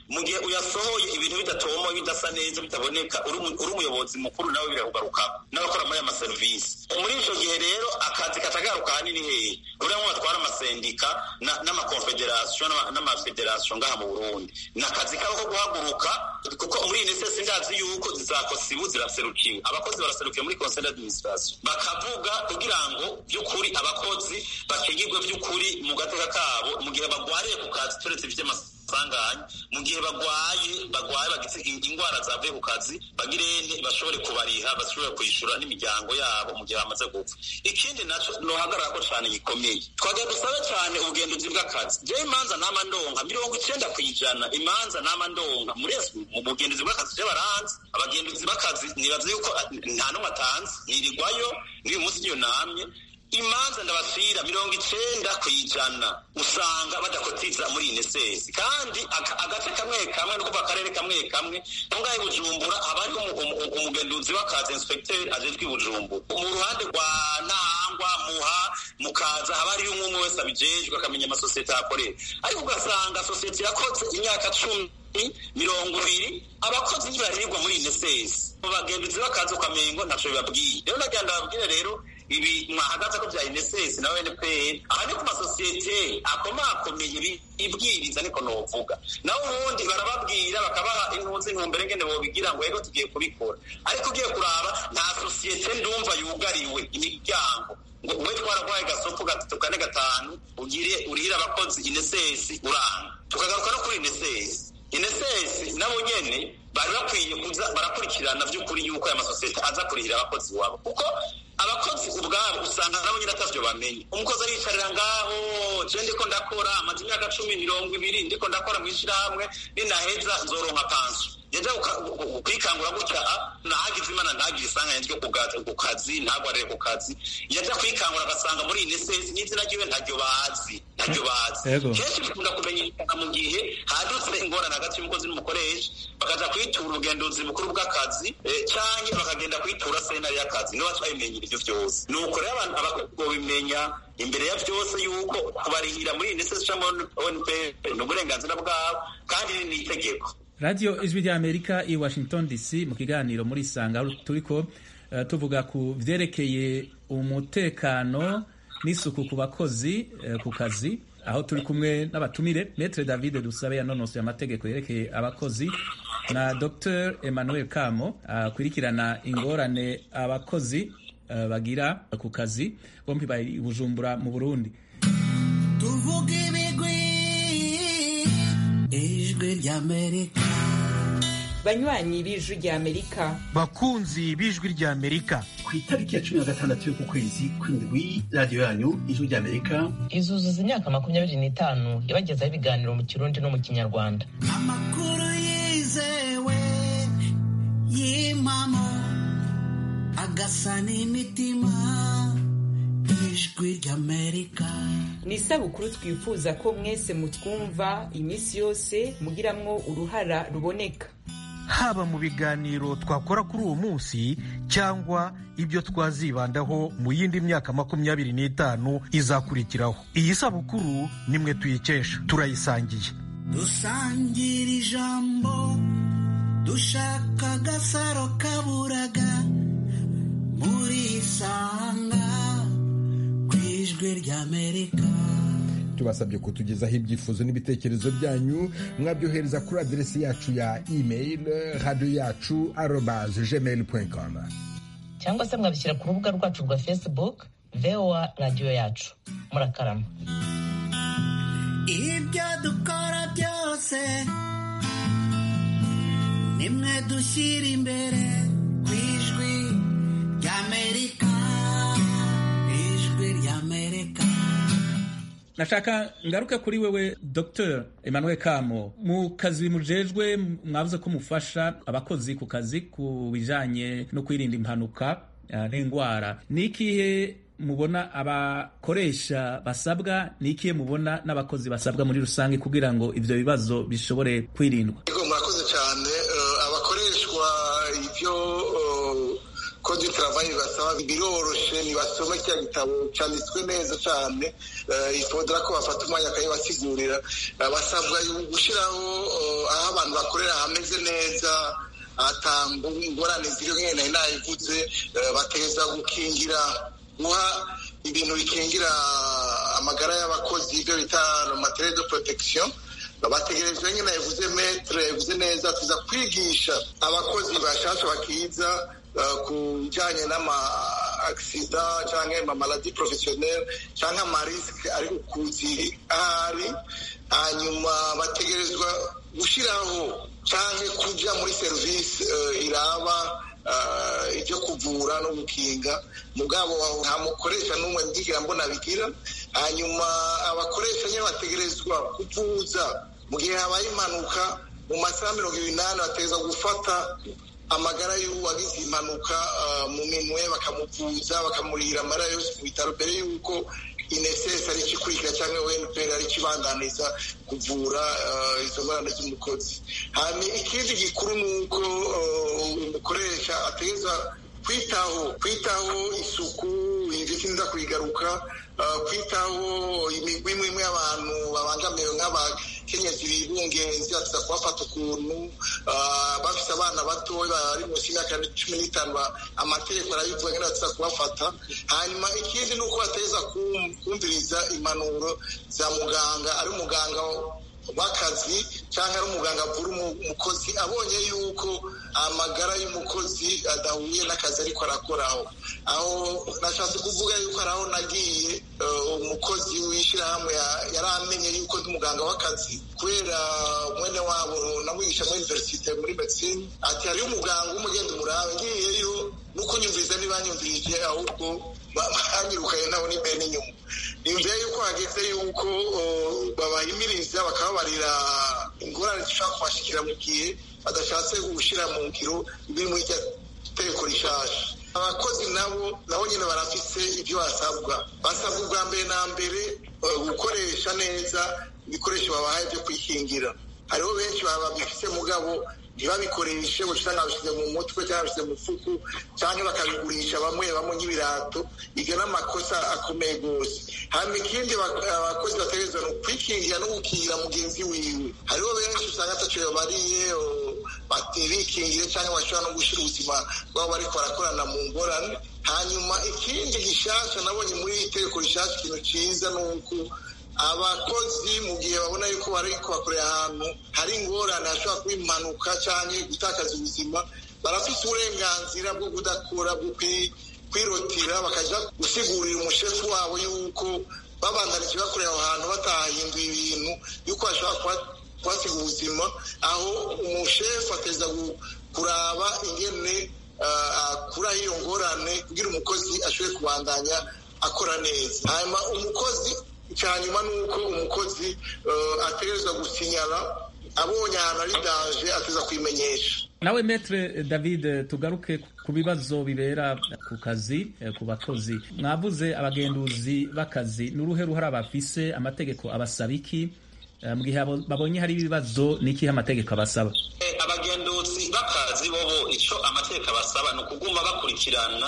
mu gihe uyasohoye ibintu bidatomoye bidasa neza bitaboneka uri umuyobozi mukuru nawe birakugarukaho n'abakora muri aya maserivisi muri icyo gihe rero akazi katagaruka ahanini hehe uriya nko batwara amasendika n'amakonfederasiyo n'amafederasiyo ngaha mu burundi ni akazi kabo ko guhaguruka kuko muri iyi nesesi ndazi yuko zizakosibu ziraserukiwe abakozi baraserukiwe muri conseil d'administration bakavuga kugira ngo by'ukuri abakozi bakingirwe by'ukuri mu gateka kabo mu gihe bagwariye ku kazi turetse by'amasanganya mu gihe bagwaye bagwaye bagize indwara zavuye ku kazi bagirene bashobore kubariha bashobore kwishyura n'imiryango yabo mu gihe bamaze gupfa ikindi naco nohagarara ko cane gikomeye twagiye dusabe cane ubugenduzi bw'akazi jewe imanza nama ndonka mirongo icenda kw'ijana imanza nama ndonka muri mu bugenduzi bw'akazi je baranzi abagenduzi b'akazi nibaza yuko nta n'umwe atanze nirirwayo n'uyu munsi niyo namye imanza ndabasira mirongo icenda kw'ijana usanga badakotiza muri inesesi kandi agace kamwe kamwe no kuva akarere kamwe kamwe ngahe bujumbura haba hariho umugenduzi w'akazi inspecteur ajejwe i bujumbura mu ruhande rwa ntahangwa muha mukaza haba hariho umwe umwe wese abijejwe akamenya amasosiyete ahakorera ariko ugasanga sosiyete yakoze imyaka cumi mirongo ibiri abakozi ntibarirwa muri inesesi mu bagenduzi b'akazi ukamengo ntaco bibabwiye rero nagira ndababwire rero ibi mwahagaze ko bya NSS na NPR aha ni ku masosiyete akomakomeye ibwiriza niko novuga naho ubundi barababwira bakabaha intuzi intumbero ngene bobigira ngo yego tugiye kubikora ariko ugiye kuraba nta sosiyete ndumva yugariwe imiryango ngo we twaragwaye gasopo gatatu kane gatanu ugire urihira abakozi inesesi uranga tukagaruka no kuri inesesi inesesi nabo nyene bari bakwiye kuza barakurikirana by'ukuri yuko aya masosiyete aza kurihira abakozi wabo kuko abakozi ubwabo usanga nabo nyine atavyo bamenye umukozi ariyicarira ngaho je ndiko ndakora amaze imyaka cumi mirongo ibiri ndiko ndakora mw'ishirahamwe ninaheza nzoronka panso yaja kwikangura gutya nahagize imana ntagire isanganya ryo ku kazi ntagwarire ku kazi yaja kwikangura agasanga muri inesesi n'izina ryiwe ntaryo bazi ntaryo bazi kenshi bikunda kumenyekana mu gihe hadutse ingorane hagati y'umukozi n'umukoresha bakaja kwitura ubugenduzi bukuru bw'akazi canke bakagenda kwitura senari y'akazi nibo bacabimenyera ivyo vyose nuko rero abantu abakozi bobimenya imbere ya vyose yuko kubarihira muri inesesi canke onp ni uburenganzira bwabo kandi ni itegeko radiyo ijwi rya amerika i washington dc mu kiganiro muri sanga turiko uh, tuvuga ku vyerekeye umutekano n'isuku ku bakozi uh, ku kazi aho turi kumwe n'abatumire metre david dusabe yanonosoye amategeko yerekeye abakozi na dr emmanuel kamo akurikirana uh, ingorane abakozi uh, bagira ku kazi bombi bari bujumbura mu burundi tuvuge ibigwi ijwi ry'amerika banywanyi b'ijwi ry'amerika bakunzi b'ijwi ry'amerika ku itariki ya cumi na gatandatu y'uku kwezi kw'indwi radiyo yanyu ijwi ry'amerika izuzuza imyaka makumyabiri n'itanu yabagezaho ibiganiro mu kirundi no mu kinyarwanda amakuru yizewe y'impamo agasa n'imitima ijwi ry'amerika ni isabukuru twifuza ko mwese mutwumva iminsi yose mugiramwo uruhara ruboneka haba mu biganiro twakora kuri uwo munsi cyangwa ibyo twazibandaho mu yindi myaka makumyabiri n'itanu izakurikiraho iyi sabukuru nimwe tuyikesha turayisangiye dusangira ijambo dushaka agasaro kaburaga murisanga ku ijwi ry'amerika tubasabye kutugezaho ibyifuzo n'ibitekerezo byanyu mwabyohereza kuri aderesi yacu ya email radiyo yacu arobaze gmail com cyangwa se mwabishyira ku rubuga rwacu rwa facebook voa radiyo yacu murakarama ibyo dukora byose nimwe dushyira imbere ku ijwi ry'amerika ijwi ry'amerika nashaka ngaruke kuri wewe dr emmanuel kamo mu kazi mujejwe mwavuze ko mufasha abakozi ku kazi ku bijanye no kwirinda impanuka n'indwara ni ikihe mubona abakoresha basabwa ni ikihe mubona n'abakozi basabwa muri rusange kugira ngo ivyo bibazo bishobore kwirindwa murakoze cyane abakoreshwa ivyo kode travail basaba biroroshe nibasome kiriya gitabo cyanditswe neza cyane ifodera ko bafata umwanya akayibasigurira basabwa gushyiraho aho abantu bakorera hameze neza atanga ingorane ziriho nkene nari nayivuze bateza gukingira guha ibintu bikingira amagara y'abakozi ibyo bita materiel de protection bategerejwe nyine yavuze metre yavuze neza tuza kwigisha abakozi bashasha bakiza ku bijyanye n'ama agisida cyangwa amamaladi porofesiyoneri cyangwa amarisike ari kuzi ahari hanyuma bategerezwa gushyiraho cyangwa kujya muri serivisi iraba ibyo kuvura no gukinga mugabo nta mukoresha n'umwe ndigira mbona bigira hanyuma abakoresha nyine bategerezwa kuvuza mu gihe habaye impanuka mu masaha mirongo inani bategereza gufata amagara y'uwagize impanuka mu minwe bakamuvuza bakamurihira amara yose ku bitaro mbere y'uko inesesi ari ikikurikira cyangwa weniperi ari ikibandaniza kuvura izo ngorane z'umukozi hanyuma ikindi gikuru ni uko umukoresha ategereza kwitaho kwitaho isuku ibyo sinza kuyigaruka kwitaho imigwi imwe imwe y'abantu babangamiwe nk'abakenyezi bibungenzi batuza kubafata ukuntu bafite abana bato bari munsi y'imyaka cumi n'itanu amategeko arabivuga ngo batuza kubafata hanyuma ikindi ni uko bateza kumviriza impanuro za muganga ari umuganga w'akazi cyangwa ari umuganga avura umukozi abonye yuko amagara y'umukozi adahuye n'akazi ariko arakoraho aho nashatse kuvuga yuko ari aho nagiye umukozi w'ishyirahamwe yari amenye yuko ndi umuganga w'akazi kubera mwene wabo namwigisha muri iniverisite muri medicine ati hariyo umuganga w'umugenda umurabe ngiyeyo nuko nyumviriza ntibanyumvirije ahubwo banyirukanye nabo n'imbere n'inyuma nimvira yuko hageze yuko babahimiriza bakababarira ingorane zishobora kubashikira mu gihe badashatse gushyira mu ngiro biri muri iryo tegeko rishasha abakozi nabo nabo nyine barafise ibyo basabwa basabwa ubwa mbere na mbere gukoresha neza ibikoresho babahaye byo kwikingira hariho benshi baba babifite mugabo ntibabikoreshe ngo usanga babishyize mu mutwe cyangwa babishyize mu fuku cyangwa bakabigurisha bamwe bamwe nk'ibirato ibyo ni amakosa akomeye rwose hanyuma ikindi abakozi bategerezwa ni ukwikingira no gukingira mugenzi wiwe hariho benshi usanga ataco bariye bikingiye cyangwa bashobora no gushyira ubuzima bwabo bariko barakorana mu ngorane hanyuma ikindi gishasha nabonye muri iri tegeko rishasha ikintu cyiza ni uko abakozi mu gihe babona yuko bari kubakorera ahantu hari ingorane hashobora kuba impanuka cyangwa gutakaza ubuzima barafite uburenganzira bwo kudakora bwo kwirotira bakajya gusigurira umushefu wabo yuko babandanije bakorera aho hantu batahinduye ibintu yuko bashobora kuhasiga ubuzima aho umushefu ateza kuraba ingene akuraho iyo ngorane kugira umukozi ashobore kubandanya akora neza hanyuma umukozi cyanyuma ni uko umukozi ategerezwa gusinyara abonye ahantu ari daje ateza kwimenyesha nawe metre david tugaruke ku bibazo bibera ku kazi ku bakozi mwavuze abagenduzi b'akazi n'uruhe ruhara bafise amategeko abasaba iki mu gihe babonye hari ibibazo n'ikihe amategeko abasaba abagenduzi b'akazi bobo icyo amategeko abasaba ni ukuguma bakurikirana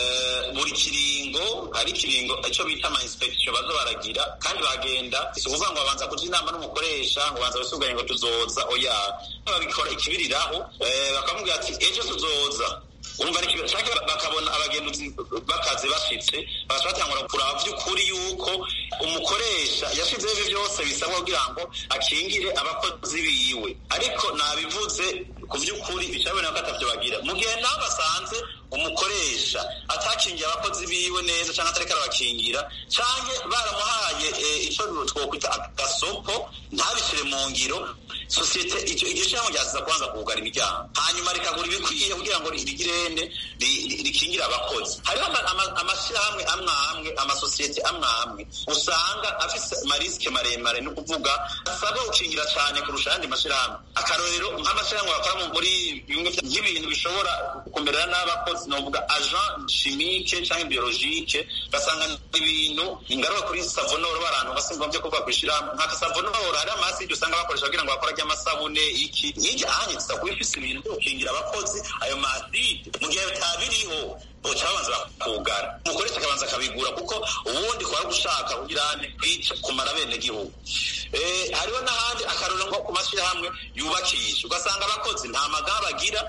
buri kiringo hari ikiringo icyo bita ama inspection baza baragira kandi bagenda si ukuvuga ngo babanza kuja inama n'umukoresha ngo banza basubwanye ngo tuzoza oya babikora ikibiriraho bakamubwira ati ejo tuzoza urumva cyangwa bakabona abagenduzi bakazi bashitse bagaca batangura kuraba by'ukuri yuko umukoresha yashizeho ibi byose bisabwa kugira ngo akingire abakozi biwe ariko nabivuze ku by'ukuri bicaboneka ko atavyo bagira mu gihe nawe basanze umukoresha atakingiye abakozi biwe neza cyangwa atariko arabakingira canke baramuhaye ico twokwita agasopo ntabishire mu ngiro sosiyete iryo shyirahamwe ryaziza kubanza kugara imiryango hanyuma rikagura ibikwiye kugira ngo rigirende rikingire abakozi hariho amashyirahamwe amwe amwe amasosiyete amwe amwe usanga afise amarisike maremare ni ukuvuga asabwa gukingira cyane kurusha ayandi mashyirahamwe akarorero nk'amashyirahamwe bakora muri bimwe nk'ibintu bishobora kumerera n'abakozi novuga agent chimique cyangwa biologike basanga ibintu ingaruka kuri savonoro barantu basimba byo kuvuga kwishirahamwe nka savonoro hari amaside usanga bakoresha kugira ngo bakora ry'amasabune iki nk'iryo anye tuza kuba ifise ibintu byo gukingira abakozi ayo maside mu gihe biriho boca babanza bakugara umukoresha akabanza akabigura kuko ubundi kuba gushaka kugira kwica kumara bene gihugu hariho n'ahandi akarorero nko ku mashyirahamwe yubakisha ugasanga abakozi nta magaba bagira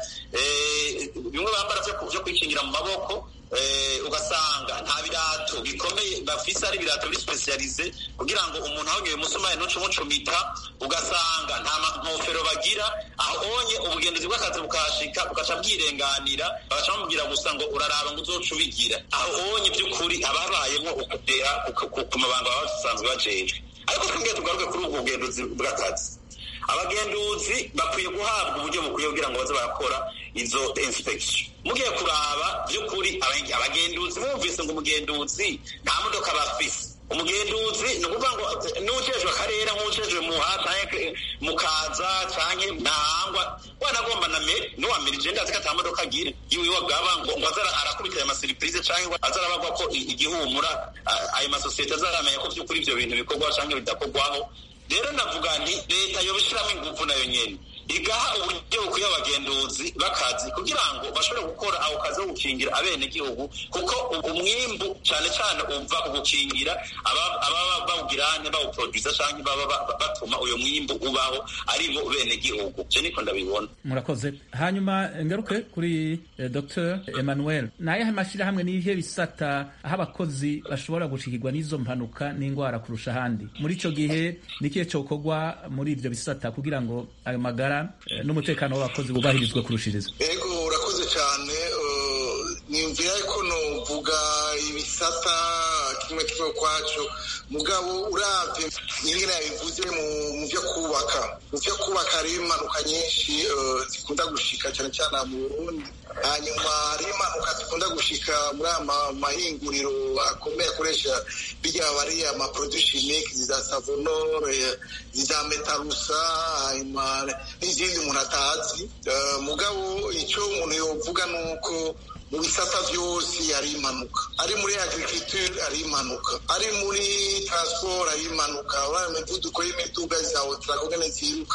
bimwe bambara byo kwikingira mu maboko ugasanga nta birato bikomeye bafise ari ibirato biri specialize kugira ngo umuntu ahonyoye umusumari ntuce umucumita ugasanga nta nkofero bagira ahonye ubugenduzi bw'akazi bukahashika bugaca bwirenganira bagaca bamubwira gusa ngo uraraba ngo uzoca ubigira ahonye by'ukuri haba habayemo ukudeha ku mabanga baba basanzwe bajejwe ariko twongeye tugaruke kuri ubwo bugenduzi bw'akazi abagenduzi bakwiye guhabwa uburyo bukwiye kugira ngo baze barakora izo inspection mugiye kuraba by'ukuri abagenduzi bumvise ngo umugenduzi nta modoka bafise umugenduzi ni ukuvuga ngo n'ujejwe akarere nk'ujejwe muha canke mukaza canke ntahangwa wanagomba na meri n'uwamirije ndazi ko ata modoka agira yiwe wagaba ngo ngo azara arakubita ayo masiripurize canke azarabagwa ko igihumura ayo masosiyete azaramenya ko by'ukuri ivyo bintu bikorwa canke bidakorwaho rero navuga nti leta yobishiramo ingufu nayo nyene igaha uburyo bukwiye abagenduzi bakazi kugira ngo bashobore gukora ako kazi ko gukingira abenegihugu kuko umwimbu cyane cyane uva ku gukingira ababa bawugirane bawuproduza canke baba batuma uyo mwimbu ubaho ari bo benegihugu je niko ndabibona murakoze hanyuma ngaruke kuri eh, dr emmanuel nayahe mashyirahamwe n'ibihe bisata aho abakozi bashobora gushikirwa n'izo mpanuka n'indwara kurusha ahandi muri ico gihe nikihe cokorwa muri ivyo bisata kugira ngo ayo magara n'umutekano w'abakozi bubahirizwe kurushiriza ego urakoze cyane nimvira ko novuga ibisata kimwe kimwe ukwaco mugabo uravye nyingine yabivuze mu vyo kubaka mu vyo kubaka hariho impanuka nyinshi zikunda gushika cyane cyane mu burundi hanyuma hariho impanuka zikunda gushika muri aya mahinguriro akomeye akoresha birya bariya amaproduit chimique za savonore za metarusa hanyuma n'izindi umuntu atazi mugabo icyo umuntu yovuga ni uko mu bisata byose hari impanuka ari muri agriculture hari impanuka ari muri transport hari impanuka uriya imivuduko y'imiduga za otarakogene ziruka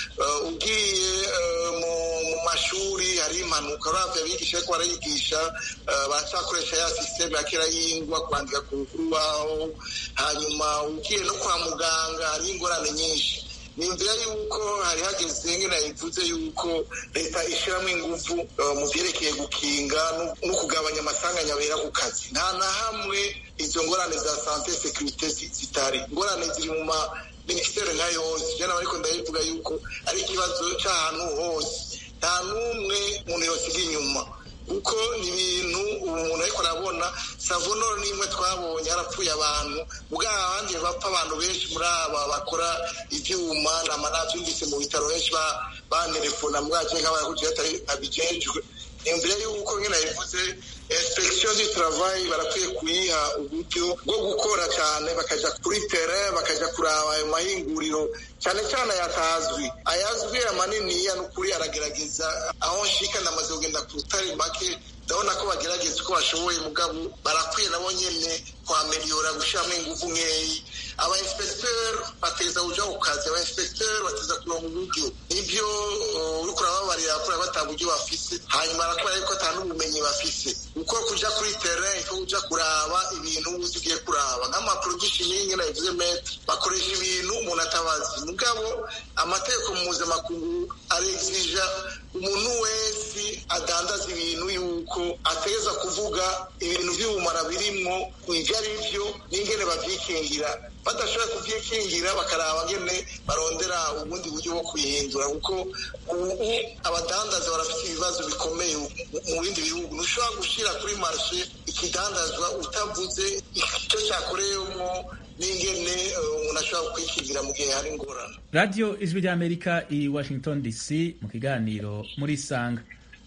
ugiye mu mashuri hari impanuka uravye abigisha ariko barayigisha baracakoresha ya systeme ya kera y'ingwa kwandika ku rubaho hanyuma ugiye no kwa muganga hari ingorane nyinshi nimvira yuko hari hageze ngena bivuze yuko leta ishyiramo ingufu mu byerekeye gukinga no kugabanya amasanganya abera ku kazi nta na hamwe izo ngorane za sante sekirite zitari ingorane ziri mu ma minisiteri nka yose jana ariko ndabivuga yuko ari ikibazo cy'ahantu hose nta n'umwe umuntu yosiga inyuma kuko ni ibintu umuntu ariko arabona savonoro n'imwe twabonye harapfuye abantu ubwo abandi bapfa abantu benshi muri aba bakora ibyuma nama nabyumvise mu bitaro benshi banerefona mwaje nk'abayakugira atari abijejwe imbere y'uko nyine yabivuze inspection du travail barakwiye kuyiha uburyo bwo gukora cyane bakaja kuri terrain bakaja kuraba ayo mahinguriro cyane cyane ayatazwi ayazwi amaniniya n'ukuri aragerageza aho nshika ndamaze kugenda ku rutare make ndabona ko bagerageza uko bashoboye mugabo barakwiye nabo nyene kwameliyora gushiramo ingufu nkeyi aba inspecteur bateza kuja ku kazi aba inspecteur bateza kuronka uburyo nivyo uriko urababarira kuri bata buryo bafise hanyuma arakora yuko ata n'ubumenyi bafise uko kuja kuri terrain iko kuja kuraba ibintu uzi ugiye kuraba nk'amaproduction y'inge nabivuze metre bakoresha ibintu umuntu atabazi mugabo amategeko mpuzamakungu arexija umuntu wese adandaza ibintu yuko ateza kuvuga ibintu by'ubumara birimwo ibyo ari byo n'ingene babyikingira badashobora kubyikingira bakaraba ngene barondera ubundi buryo bwo kubihindura kuko ubu abadandaza barafite ibibazo bikomeye mu bindi bihugu ntushobora gushyira kuri marshe ikidandazwa utavuze icyo cyakoreyemo n'ingene umuntu ashobora kwikingira mu gihe hari ingorane radiyo ijwi ry'amerika i washington dc mu kiganiro muri sanga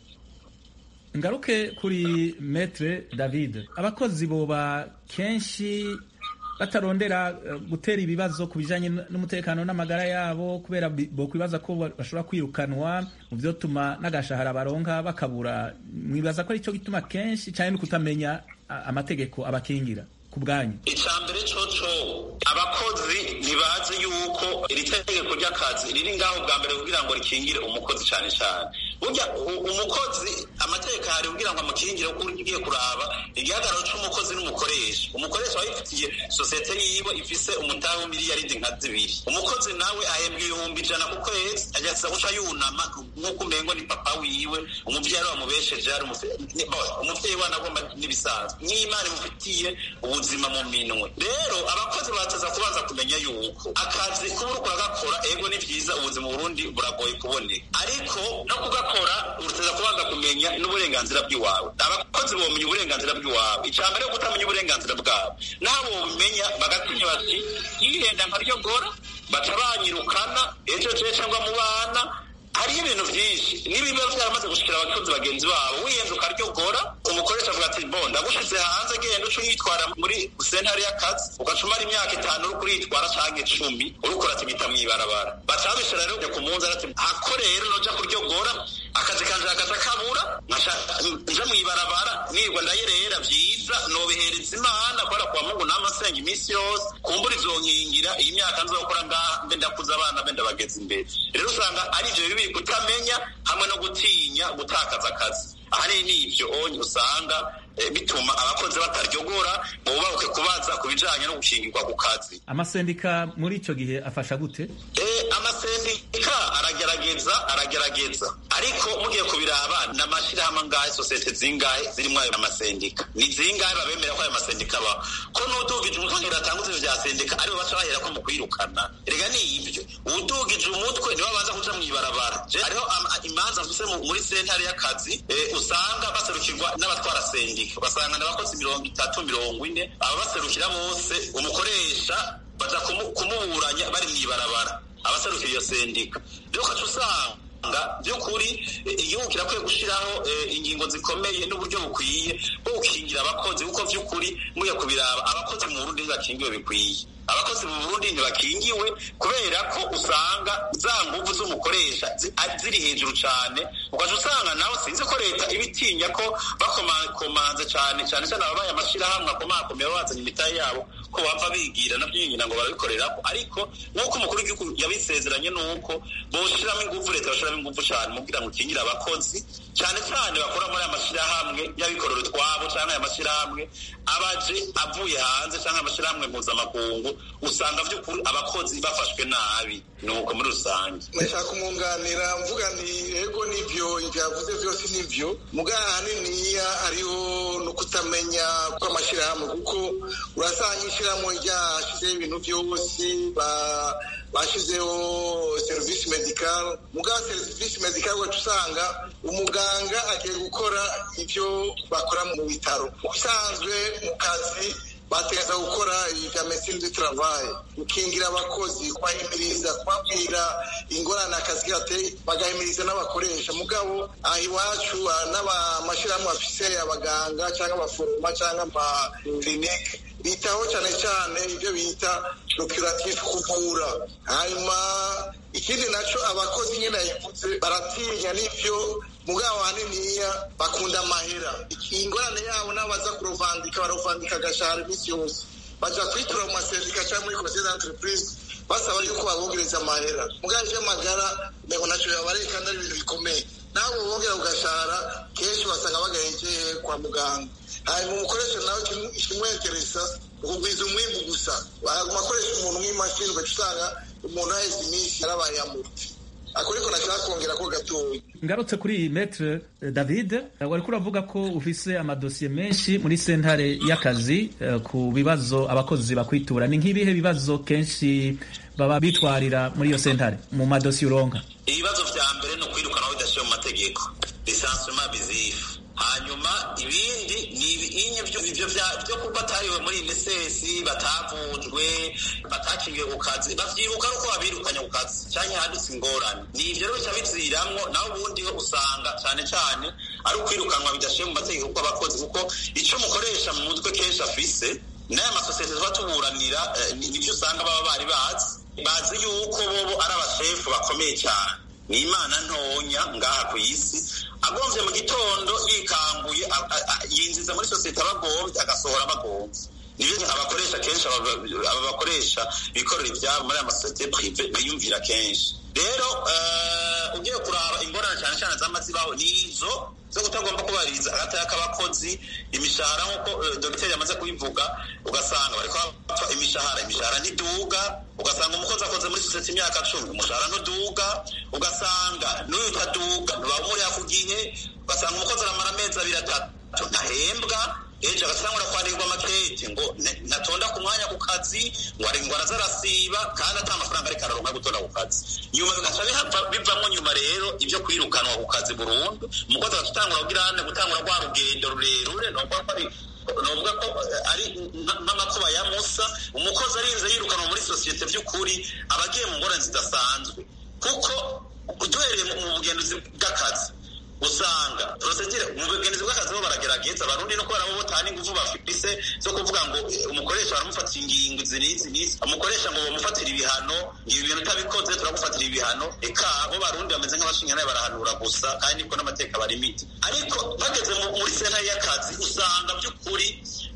ngaruke kuri metre david abakozi boba kenshi batarondera gutera ibibazo ku bijanye n'umutekano n'amagara yabo kubera bokwibaza ko bashobora kwirukanwa mu vyotuma n'agashahara baronka bakabura mwibaza ko aricyo gituma kenshi cyane no kutamenya amategeko abakingira ku bwanyu icambere coco abakozi ntibazi yuko iri tegeko ry'akazi riri ngaho bwa mbere kugira ngo rikingire umukozi cane cane burya umukozi amategeko hari kugira ngo amukingire kuko ugiye kuraba igihagararo c'umukozi n'umukoresha umukoresha aba yifitiye sosiyete yiwe ifise umutahe w'imiliyaridi nka zibiri umukozi nawe ahembwa ibihumbi ijana ku kwezi agasa guca yunama nk'uko umengo ni papa wiwe umuvyeyi wamubesheje ari umuvyeyi we anagomba n'ibisanzwe n'imana imufitiye ubuzima mu minwe rero abakozi bataza kubanza kumenya yuko akazi kuba uriko uragakora ego ni vyiza ubuzima burundi buragoye kuboneka ariko no kugakora uruteza kubanza kumenya n'uburenganzira bw'iwawe abakozi bomenya uburenganzira bw'iwawe icya mbere yo kutamenya uburenganzira bwabo nabo bobimenya bagatinya bati yihenda nkaryogora baca banyirukana ejo je cyangwa mu bana hariho ibintu byinshi nibiba byaramaze gushikira abakozi bagenzi babo wiyenze ukaryogora umukoresha avuga ati bo ndagushize hanze genda uca uyitwara muri sentare y'akazi ugaca umara imyaka itanu uri kuritwara canke icumi uriko uratigita mw'ibarabara baca babishira rero ku munsi ati ako rero noja kuryogora akazi kanje hakaza kabura nja mw'ibarabara nirwa ndayerera vyiza nobihereza imana kubera kwa mungu namasenga iminsi yose kumbura izonkingira iyi myaka nzokora ngaha mbe ndakuza abana mbe ndabageza imbere rero usanga ari ivyo bibi kutamenya hamwe no gutinya gutakaza akazi ahanini ni ivyo onye usanga bituma abakozi bataryogora bubahuke kubaza ku bijanye no gushingirwa ku kazi amasendika muri ico gihe afasha gute amasendika aragerageza aragerageza ariko mugiye kubiraba n'amashirahamwe angahe sosiyete zingahe zirimwo ayo amasendika ni zingahe babemera ko ayo masendika abaho ko n'udugije umutwe ngira atanguze ivyo vya sendika aribo baca bahera ko mu kwirukana rega ni ibyo udugije umutwe niwe abanza kuja mw'ibarabara hariho imanza mfise muri sentare y'akazi usanga baserukirwa n'abatwara sendika basanga n'abakozi mirongo itatu mirongo ine aba baserukira bose umukoresha baja kumuburanya bari mw'ibarabara abaserukira iyo sendika rero ukaca usanga by'ukuri igihugu kirakwiye gushyiraho ingingo zikomeye n'uburyo bukwiye bwo gukingira abakozi kuko by'ukuri muye kubiraba abakozi mu burundi ntibakingiwe bikwiye abakozi mu burundi ntibakingiwe kubera ko usanga za nguvu z'umukoresha ziri hejuru cyane ukaca usanga nawe sinzi ko leta ibitinya ko bakomakomanze cyane cyane cyane ababaye amashyirahamwe akomakomeye bazanye imitahe yabo ko bapfa bigira nabyo nyina ngo barabikorerako ariko nk'uko umukuru w'igihugu yabisezeranye ni uko boshiramo ingufu leta bashiramo ingufu cyane mu kugira ngo ukingire abakozi cyane cyane bakora muri aya mashyirahamwe y'abikorera utwabo cyangwa aya mashyirahamwe abaje avuye hanze cyangwa amashyirahamwe mpuzamakungu usanga by'ukuri abakozi bafashwe nabi ni uko muri rusange ndashaka kumwunganira mvuga ni ego nivyo ivyo yavuze byose nivyo mugabo ahaniniya hariho no kutamenya kw'amashyirahamwe kuko urasanga ishyirahamwe ryashizeho ibintu byose bashizeho serivisi medikal mugabo serivisi medikal wacu usanga umuganga agiye gukora ibyo bakora mu bitaro ubusanzwe mu kazi bategereza gukora ibya medecine du travail gukingira abakozi kubahimiriza kubabwira ingorane akazi gateye bagahimiriza n'abakoresha mugabo aha iwacu n'amashyirahamwe afise abaganga cyangwa abaforoma cyangwa amakirinike bitaho cyane cyane ibyo bita procuratif kuvura hanyuma ikindi nacyo abakozi nyine yayivuze baratinya n'ibyo mugabo haniniya bakunda amahera ingorane yabo n'abaza kurovandika barovandika agashahara iminsi yose baja kwitura mu masendika cyangwa muri conseil d'entreprise basaba yuko babongereza amahera mugabo ivy'amagara nego naco yabareye kandi ari ibintu bikomeye nabo bongera kugashahara kenshi basanga bagahekeye kwa muganga hanyuma umukoresha nawe ikimweteresa ukugwiza umwimbu gusa baguma akoresha umuntu nk'imashini ugaca usanga umuntu aheze iminsi yarabaye yamuti ako ariko nashaka kongera ko gatoya ngarutse kuri iyi metre david wariko uravuga ko ufise amadosiye menshi muri sentare y'akazi ku bibazo abakozi bakwitura ni nk'ibihe bibazo kenshi baba bitwarira muri iyo sentare mu madosiye uronka ibibazo vya mbere ni ukwirukana bidashiye mu mategeko lisansema bizifu hanyuma ibindi ni ibinye byo kuba batariwe muri inesesi batavujwe batakingiwe ku kazi bavyibuka nuko babirukanye ku kazi canke hadutse ingorane ni ivyo rero bica biziramwo naho ubundi ho usanga cane cane ari ukwirukanwa bidashiye mu mategeko kuko abakozi kuko ico mukoresha mu mutwe kenshi afise n'aya masosiyete tuba tuburanira nivyo usanga baba bari bazi bazi yuko bobo ari abashefu bakomeye cyane ni imana ntonya ngaha ku isi agomvye mu gitondo yikanguye yinjiza muri sosiyete abagombye agasohora abagombye nibyo abakoresha kenshi aba bakoresha bikorera ibyabo muri aya masosiyete prive biyumvira kenshi rero ugiye kuraba ingorane cyane cyane z'amazibaho ni izo zo kutagomba kubahiriza agataya k'abakozi imishahara nk'uko dogiteri yamaze kubivuga ugasanga bariko bapfa imishahara imishahara ntiduga ugasanga umukozi akoze muri sosiyete imyaka cumi umushahara ntuduga ugasanga n'uyu utaduga ntibawumuriha ku gihe ugasanga umukozi aramara amezi abiri atatu ntahembwa ejo agasangura kwandikwa amakete ngo ntatonda ku mwanya ku kazi ngo ngo araza arasiba kandi ata amafaranga ariko araronka gutonda ku kazi nyuma bigaca bivamo nyuma rero ibyo kwirukanwa ku kazi burundu umukozi agaca utangura kugirane gutangura rwa rugendo rurerure novuga ko ari novuga ko ari nk'amakuba ya musa umukozi arinze yirukanwa muri sosiyete by'ukuri aba agiye mu ngorane zidasanzwe kuko duhereye mu bugenduzi bw'akazi usanga prosedire mu bugenzi bw'akazi bo baragerageza abarundi no kubera bo botana ingufu bafise zo kuvuga ngo umukoresha baramufatira ingingo izi n'izi n'izi umukoresha ngo bamufatire ibihano ibi bintu utabikoze turagufatira ibihano eka bo barundi bameze nk'abashinga nayo barahanura gusa kandi niko n'amateka barimite ariko bageze muri sentare y'akazi usanga by'ukuri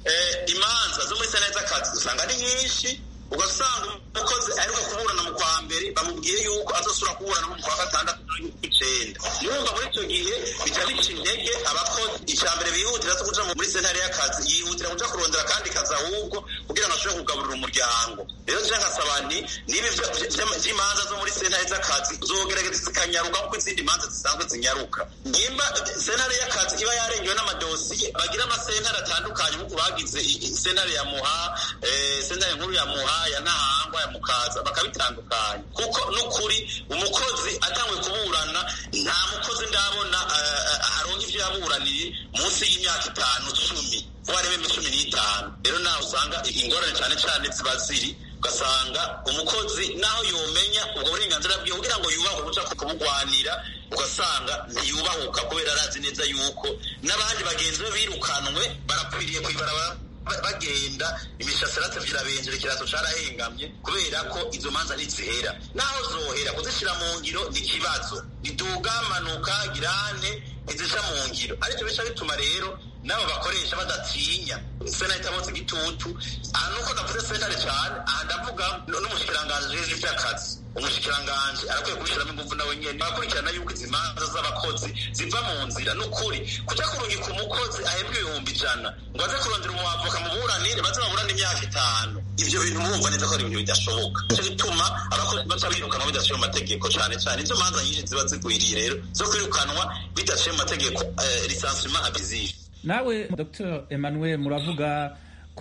imanza zo muri sentare z'akazi usanga ari nyinshi ugasanga umukozi aheruka kuburana mu kwa mbere bamubwiye yuko azosura kuburana mu kwa gatandatu n'icenda yumva muri icyo gihe bica bica intege abakozi icya mbere bihutira zo kuja muri sentare y'akazi yihutira kuja kurondera kandi kazi ahubwo kugira ngo ashobore kugaburira umuryango rero nje nkasaba nti niba vy'imanza zo muri sentare z'akazi zogerageza zikanyaruka kuko izindi manza zisanzwe zinyaruka nimba sentare y'akazi iba yarengewe n'amadosiye bagira amasentare atandukanye nk'uko bagize sentare ya muha sentare nkuru ya muha ya ntahangwa ya mukaza bakabitandukanya kuko n'ukuri umukozi atanguye kuburana nta mukozi ndabona aronka ivyo yaburaniye munsi y'imyaka itanu cumi warebe cumi n'itanu rero nawe usanga ingorane cane cane ziba ziri ugasanga umukozi naho yomenya ubwo burenganzira bwiwe kugira ngo yubahe uja kubugwanira ugasanga ntiyubahuka kubera arazi neza yuko n'abandi bagenzi be birukanwe barakwiriye kwibarabara bagenda imishasirate virabenjera ikirato carahengamye kubera ko izo manza ntizihera naho zohera kuzishira mu ngiro ni ikibazo niduga manuka girane ntizica mu ngiro ariko bica bituma rero n'abo bakoresha badatinya sena itabotse igitutu aha nuko navuze sentare cane aha ndavuga n'umushikiranganji jeje ivy'akazi umushikiranganji arakwiye kubishiramo inguvu nawe nyene bakurikirana yuko izi manza z'abakozi ziva mu nzira n'ukuri kuja kurungika umukozi ahembwa ibihumbi ijana ngo aze kurondera umuavoka muburanire baze baburane imyaka itanu ivyo bintu murumva neza ko ari ibintu bidashoboka nico gituma abakozi baca birukanwa bidaciye mu mategeko cane cane izo manza nyinshi ziba zigwiriye rero zo kwirukanwa bidaciye mu mategeko lisansement abusive nawe dr emmanuel muravuga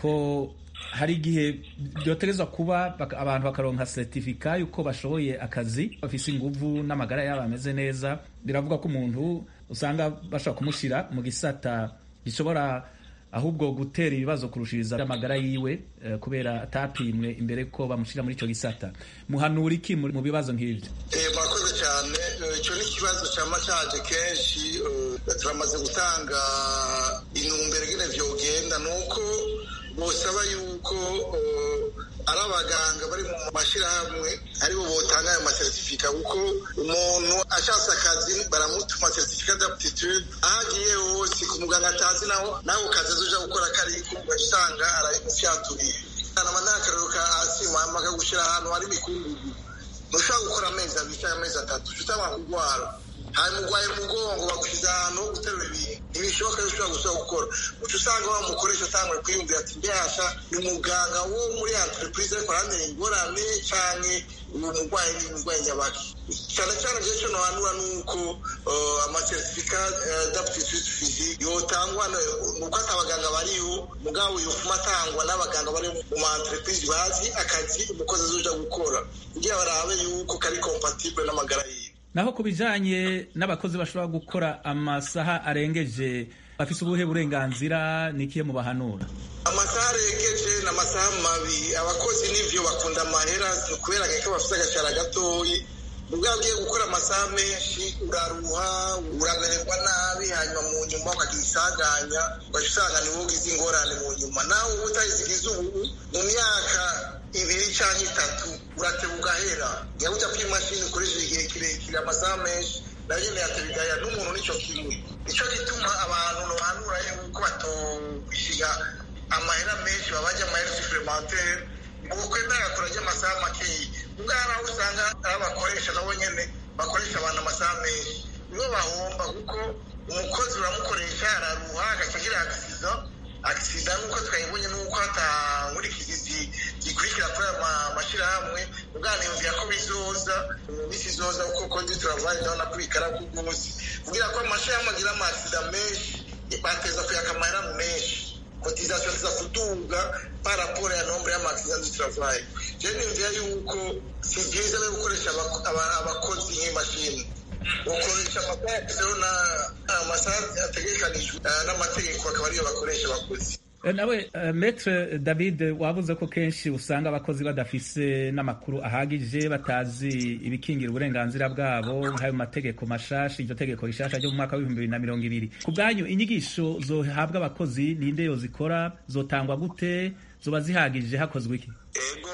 ko hari igihe byoterezwa kuba abantu bakaronka seritifika yuko bashoboye akazi bafise inguvu n'amagara yabo ameze neza biravuga ko umuntu usanga bashobora kumushyira mu gisata gishobora ahubwo gutera ibibazo kurushiriza amagara yiwe kubera atapimwe imbere ko bamushyira muri icyo gisata muhanura iki mu bibazo nk'ibyo murakoze cyane icyo ni ikibazo cyama cyaje kenshi turamaze gutanga intumbero ingene vyogenda ni uko bosaba yuko ari abaganga bari mu mashyirahamwe aribo botanga ayo masertifika kuko umuntu ashatse akazi baramutuma seritifika d'aptitude aho agiye hose ku muganga atazi naho nawe kazi azoja gukora kariko ugasanga arabimufyaturiye nama n'akarero ka asima bakagushyira ahantu hari imikungugu ntushobora gukora amezi abiri cyangwa amezi atatu utangwa kurwara hanyuma urwaye umugongo bagushyize ahantu ho guterura ibintu ntibishoboka yuko ushobora gusubira gukora uca usanga wa mukoresha atanguye kwiyumvira ati mbehasha ni umuganga wo muri entreprise ariko arantera ingorane canke uwo murwayi ni umurwayi nyabaki cyane cyane rero icyo nohanura ni uko amasertifika d'aptitude physique yotangwa nuko ati abaganga bariho mugabo yofuma atangwa n'abaganga bari mu ma entreprise bazi akazi umukozi azoja gukora kugira barabe yuko kari compatible n'amagara yiwe naho ku bijanye n'abakozi bashobora gukora amasaha arengeje bafise ubuhe burenganzira nikiye mu bahanura amasaha arengeje ni amasaha mabi abakozi n'ivyo bakunda amahera kubera ko bafite agashara gatoyi ubwo ugiye gukora amasaha menshi uraruha uramererwa nabi hanyuma mu nyuma ukagira isanganya ugaca usanga niwo ugize ingorane mu nyuma nawe uba utayizigize ubu mu myaka ibiri cyangwa itatu urateba ugahera niba ujya kuri imashini ukoresheje igihe kirekire amasaha menshi nayo nyine yatebigaya n'umuntu nicyo kimwe nicyo gituma abantu nohanura yuko batobishiga amahera menshi babajya amahera supplementaire ukwemera agakora ry'amasaha makeya ubwo hari aho usanga ari abakoresha nabo nyene bakoresha abantu amasaha menshi nibo bahomba kuko umukozi uramukoresha araruha agacagira agisida agisida nuko twayibonye nuko hatangurikizi zikurikira kuri aya mashyirahamwe ubwaniyumvira ko bizoza mu minsi izoza kuko kodi turavaye ndabona ko bikara ku rwose kugira ko amashyirahamwe agira amasida menshi bateza kuyaka amahera menshi cotisation ziza kuduga par rapport ya nombre y'amaaccident du travail je nimvira yuko si byiza no gukoresha abakozi nk'imashini ukoresha amasaha amasaha ategekanijwe n'amategeko akaba ariyo bakoresha abakozi nawe metre david wabuze ko kenshi usanga abakozi badafise n'amakuru ahagije batazi ibikingira uburenganzira bwabo nk'ayo mategeko mashasha iryo tegeko rishasha ryo mu mwaka w'ibihumbi bibiri na mirongo ibiri ku bwanyu inyigisho zohabwa abakozi ninde yozikora zotangwa gute zoba zihagije hakozwe iki ego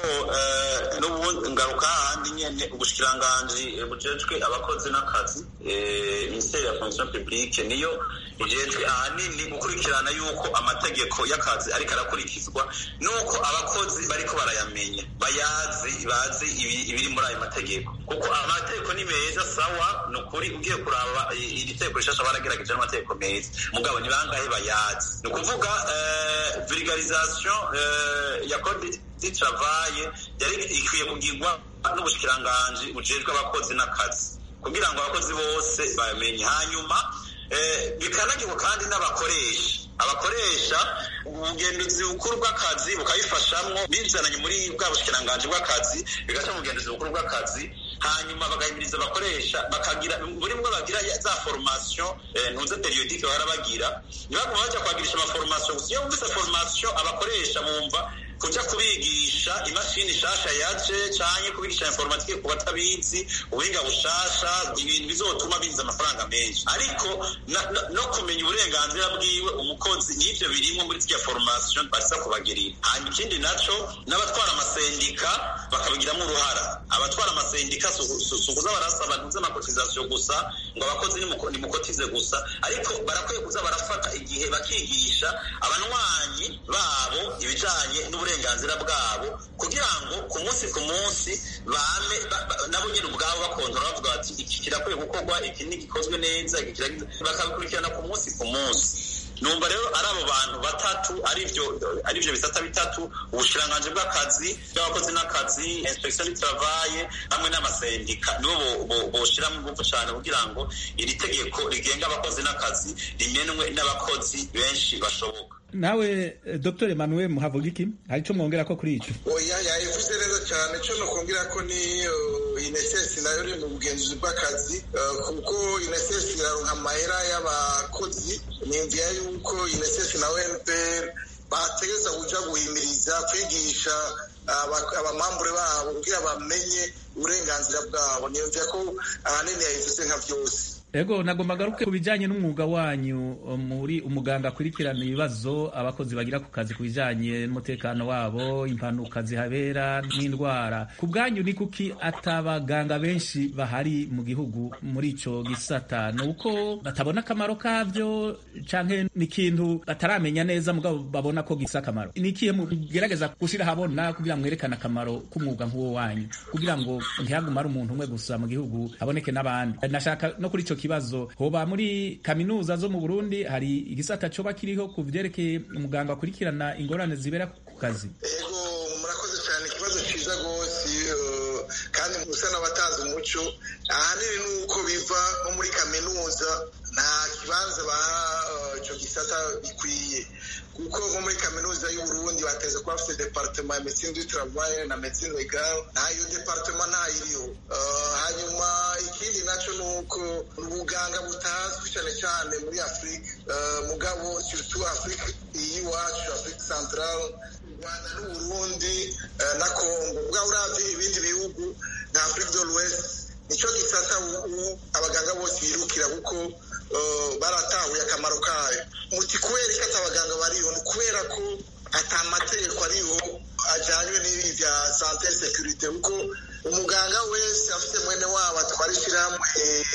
n'ubundi ngaruka hahandi nyene ubushikiranganji bujejwe abakozi n'akazi minisiteri ya fonction publique niyo ijejwe ahanini gukurikirana yuko amategeko y'akazi ariko arakurikizwa nuko abakozi bariko barayamenya bayazi bazi ibiri muri ayo mategeko kuko amategeko ni meza sawa ni ukuri ugiye kuraba iri tegeko rishasha baragerageje n'amategeko meza mugabo ni bangahe bayazi ni ukuvuga vulgarisation ya code du travail yari ikwiye kugirwa n'ubushikiranganji bujejwe abakozi n'akazi kugira ngo abakozi bose bamenye hanyuma bikanagirwa kandi n'abakoresha abakoresha ubugenduzi bukuru bw'akazi bukabifashamwo bizananye muri bwa bushikiranganji bw'akazi bigaca mu bugenduzi bukuru bw'akazi hanyuma bagahimiriza abakoresha bakagira muri mwe bagira za formation ntuze periodike bahora bagira ntibaguma baja kwagirisha amaformation gusa iyo bumvise formation abakoresha bumva kuja kubigisha imashini shasha yaje canke kubigisha informatike ku batabizi ubuhinga bushasha ibintu bizotuma binjiza amafaranga menshi ariko no kumenya uburenganzira bwiwe umukozi n'ivyo birimwo muri zirya formation basa kubagirira hanyuma ikindi naco n'abatwara amasendika bakabigiramwo uruhara abatwara amasendika sukuza barasaba ntuze amakotizasiyo gusa ngo abakozi nimukotize gusa ariko barakwiye kuza barafata igihe bakigisha abanywanyi babo ibijanye n'uburenganzira bwabo kugira ngo ku munsi ku munsi bame nabo nyine ubwabo bakontora bavuga bati iki kirakwiye gukorwa iki ntigikozwe neza bakabikurikirana ku munsi ku munsi numva rero ari abo bantu batatu arivyo arivyo bisata bitatu ubushikiranganji bw'akazi bw'abakozi n'akazi inspection du travail hamwe n'amasendika nibo boshiramo ingufu cane kugira ngo iri tegeko rigenga abakozi n'akazi rimenwe n'abakozi benshi bashoboka nawe dr emmanuel muhavuga iki hari ico mwongera ko kuri ico oya yayivuze neza cyane co nokongera ko ni inesesi nayo iri mu bugenzuzi bw'akazi kuko inesesi iraronka amahera y'abakozi nimvira yuko inesesi na npr bategeza kuja guhimiriza kwigisha abamambure babo kugira bamenye uburenganzira bwabo niyumvira ko ahanini yayivuze nka vyose ego nagomba garuke ku bijyanye n'umwuga wanyu muri umuganga akurikirana ibibazo abakozi bagira ku kazi ku bijyanye n'umutekano wabo impanuka zihabera n'indwara ku bwanyu ni kuki atabaganga benshi bahari mu gihugu muri icyo gisata ni uko batabona akamaro kabyo cyangwa ni ikintu bataramenya neza mugabo babona ko gisa akamaro ni ikihe mugerageza gushyira ahabona kugira ngo mwerekane akamaro k'umwuga nk'uwo wanyu kugira ngo ntihagume ari umuntu umwe gusa mu gihugu haboneke n'abandi nashaka no kuri icyo kibazo hoba muri kaminuza zo mu Burundi hari igisata coba kiriho ku vyerekeye umuganga akurikirana ingorane zibera ku kazi ego murakoze cyane ikibazo ciza gose kandi musa n'abatanze umuco ahanini nuko biva nko muri kaminuza nta kibanza baha ico gisata bikwiye kuko nko muri kaminuza y'uburundi bateza kuba bafite departement ya medecine du travail na medecine legal ntayo departement ntayiriho hanyuma ikindi naco ni uko ubuganga butazwi cyane cyane muri afurika mugabo surtout afurika y'iwacu afurika central rwanda n'uburundi na congo bwaba uravye ibindi bihugu nka afurika de l'ouest nico gisata ubu abaganga bose birukira kuko baratahuye akamaro kayo muti kubera ko ati abaganga bariho ni kubera ko ata amategeko ariho ajyanywe n'ibi bya sante sekirite kuko umuganga wese afite mwene wabo atwara ishyirahamwe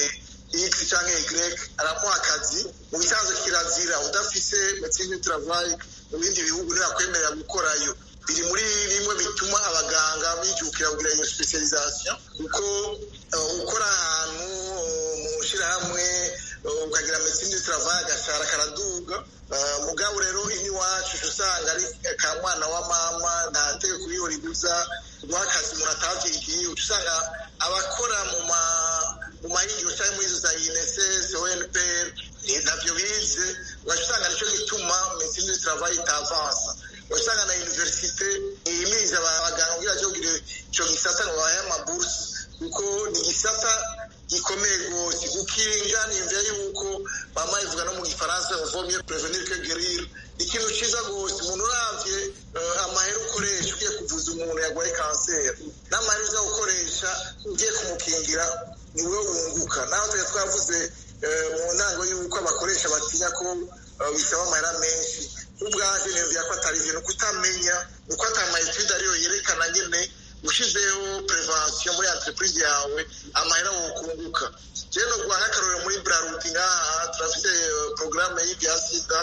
x cyangwa y aramuha akazi mu bisanzwe kirazira udafise medecine du travail mu bindi bihugu ntibakwemerera gukorayo biri muri bimwe bituma abaganga bijukira kugira iyo specialisation kuko ukora ahantu mu shyirahamwe ukagira medecine du travail agashara karaduga mugabo rero iwacu usanga ari ka mwana wa mama nta tegeko iyo ribuza guha akazi umuntu atavyigiye usanga abakora mu ma mu mahingiro cyangwa muri izo za INSS ONPR ntabyo bize ugaca usanga nicyo gituma medecine du travail itavansa wasanga na universite ihimiriza abaganga kugira ngo bagire ico gisata ngo babahe amabursi kuko ni igisata gikomeye rwose gukinga nimvira yuko mama ivuga no mu gifaransa vomye prevenir que guérir ikintu ciza rwose umuntu uravye amahera ukoresha ugiye kuvuza umuntu yarwaye kanseri n'amahera uza gukoresha ugiye kumukingira niwe wunguka naho tuya twavuze mu ntango y'uko abakoresha batinya ko bisaba amahera menshi ubwaje nemvira ko atari ibintu kutamenya uko atamaetude ariyo yerekana nyene ushizeho prevention muri entreprise yawe amahera wokunguka je no guha nk'akarorero muri brarudi ngaha turafite programme y'ibya sida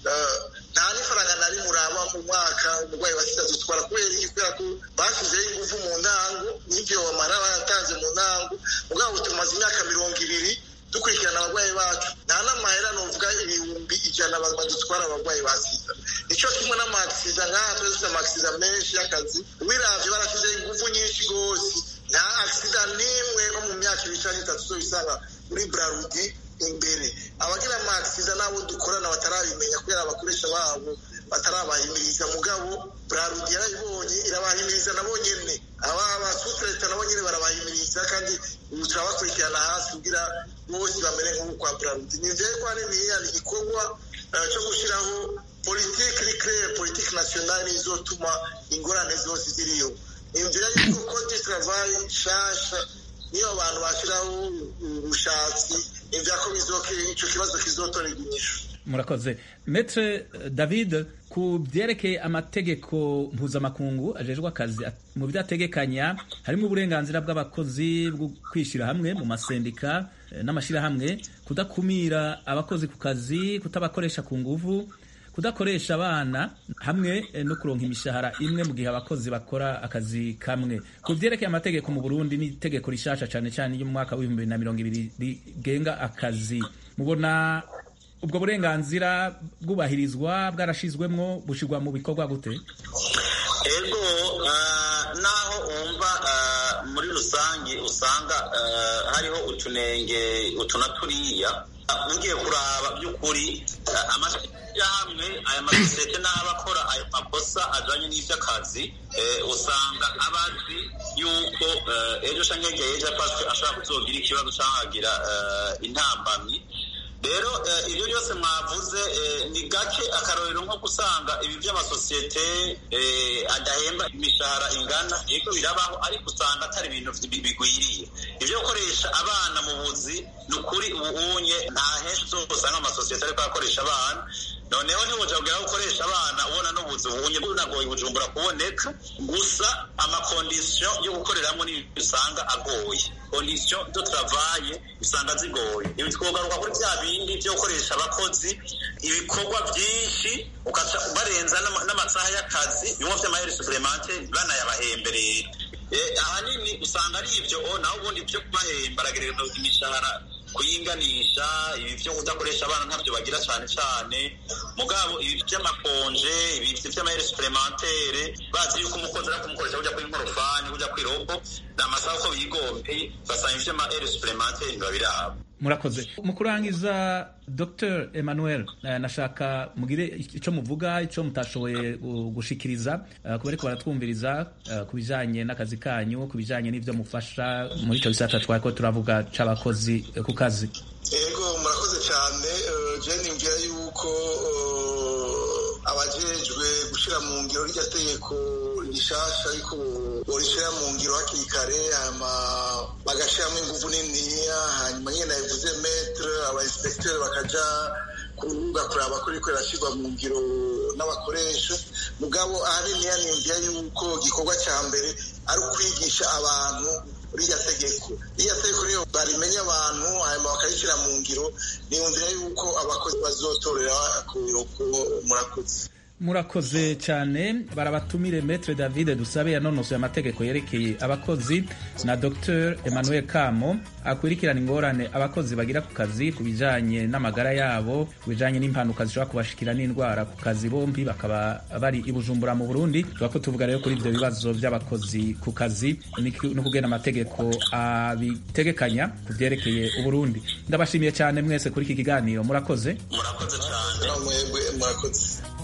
nta n'ifaranga nari muraba mu mwaka umurwayi wa sida dutwara kubera iki kubera ko bashyizeho ingufu mu ntango n'ibyo bamara baratanze mu ntango mugabo tumaze imyaka mirongo ibiri dukurikirana abarwayi bacu nta n'amahera nuvuga ibihumbi ijana badutwara abarwayi ba sida nicyo kimwe n'amakisida nk'aha twese dufite amakisida menshi y'akazi wiravye barashyizeho ingufu nyinshi rwose nta akisida n'imwe nko mu myaka ibiri canke itatu uzobisanga muri brarudi imbere abagira amakisida n'abo dukorana batarabimenya kubera abakoresha babo batarabahimiriza mugabo brarudi yarayibonye irabahimiriza nabo nyene aba basutreta nabo nyene barabahimiriza kandi ubu turabakurikirana hasi kugira bose bamere nk'ubu kwa brarudi ni vyeyi ko haniniya ni igikorwa cyo gushyiraho politiki iri claire politiki nationale izotuma ingorane zose ziriyo imvira yuko code travail nshasha niyo abantu bashyiraho ubushatsi imvira ko ico kibazo kizotorerwa inyishu murakoze metre david ku byerekeye amategeko mpuzamakungu ajejwe akazi mu byo ategekanya harimo uburenganzira bw'abakozi bwo kwishyira hamwe mu masendika n'amashyirahamwe kudakumira abakozi ku kazi kutabakoresha ku nguvu kudakoresha abana hamwe no kuronka imishahara imwe mu gihe abakozi bakora akazi kamwe ku byerekeye amategeko mu burundi n'itegeko rishasha cyane cyane ryo mu mwaka w'ibihumbi bibiri na mirongo ibiri rigenga akazi mubona ubwo burenganzira bwubahirizwa bwarashizwemwo bushyirwa mu bikorwa gute ego naho wumva muri rusange usanga hariho utunenge utuna turiya ugiye kuraba by'ukuri amashyirahamwe aya masosiyete n'abakora ayo makosa ajanye n'ivy'akazi usanga abazi yuko ejo canke hirya y'ejo ashobora kuzogira ikibazo canke agira intambamyi rero ibyo byose mwavuze ni gake akarorero nko gusanga ibi by'amasosiyete adahemba imishahara ingana yego birabaho ariko usanga atari ibintu bigwiriye ibyo gukoresha abana mu buzi ni ukuri ubunye nta henshi uzosanga amasosiyete ariko akoresha abana noneho ntibuja kugira gukoresha abana ubona n'ubuzi bunye bunagoye bujumbura kuboneka gusa amakondisiyo yo gukoreramo ni usanga agoye kondisiyo do travaye usanga zigoye ibi twogaruka kuri bya bindi byo gukoresha abakozi ibikorwa byinshi ukaca barenza n'amasaha y'akazi bimwe vy'amaheri supplementary banayabahemberera ahanini usanga ari ibyo naho ubundi byo kubahemba aragereza imishahara kuyinganisha ibi byo kudakoresha abana ntabyo bagira cyane cyane mugabo ibi by'amakonje ibi by'amaheri supplementere bazi yuko umukozi ari kumukoresha kujya kuri nkorofani kujya kuri robo ni amasaha uko bigombeye basanga iby'amaheri supplementere biba biraba murakoze mu kurangiza dr emmanuel nashaka mugire icyo muvuga icyo mutashoboye gushikiriza ku bariko baratwumviriza ku bijanye n'akazi kanyu ku bijanye n'ivyo mufasha muri ico gisata twariko turavuga c'abakozi ku kazi yego murakoze cyane je nimvira yuko abajejwe gushira mu ngiro rya tegeko rishasha ariko borishira mu ngiro hakiri kare hanyuma bagashiramo inguvu niniya hanyuma nyene nabivuze metre aba inspecteur bakaja kurubuga kuraba ko riko rirashirwa mu ngiro n'abakoresha mugabo ahaniniya nimvira yuko igikorwa ca mbere ari ukwigisha abantu ririya tegeko ririya tegeko niyo barimenya abantu hanyuma bakarishyira mu ngiro niyumvira yuko abakozi bazotorera ku biroko murakoze murakoze cyane barabatumire metre david dusabe yanonosoye amategeko yerekeye abakozi na dr emmanuel kamo akurikirana ingorane abakozi bagira ku kazi ku bijanye n'amagara yabo ku bijanye n'impanuka zishobora kubashikira n'indwara ku kazi bombi bakaba bari i bujumbura mu burundi tuba ko tuvuga rero kuri ibyo bibazo by'abakozi ku kazi no kugena amategeko abitegekanya ku byerekeye uburundi ndabashimiye cyane mwese kuri iki kiganiro murakoze murakoze cyane mwebwe murakoze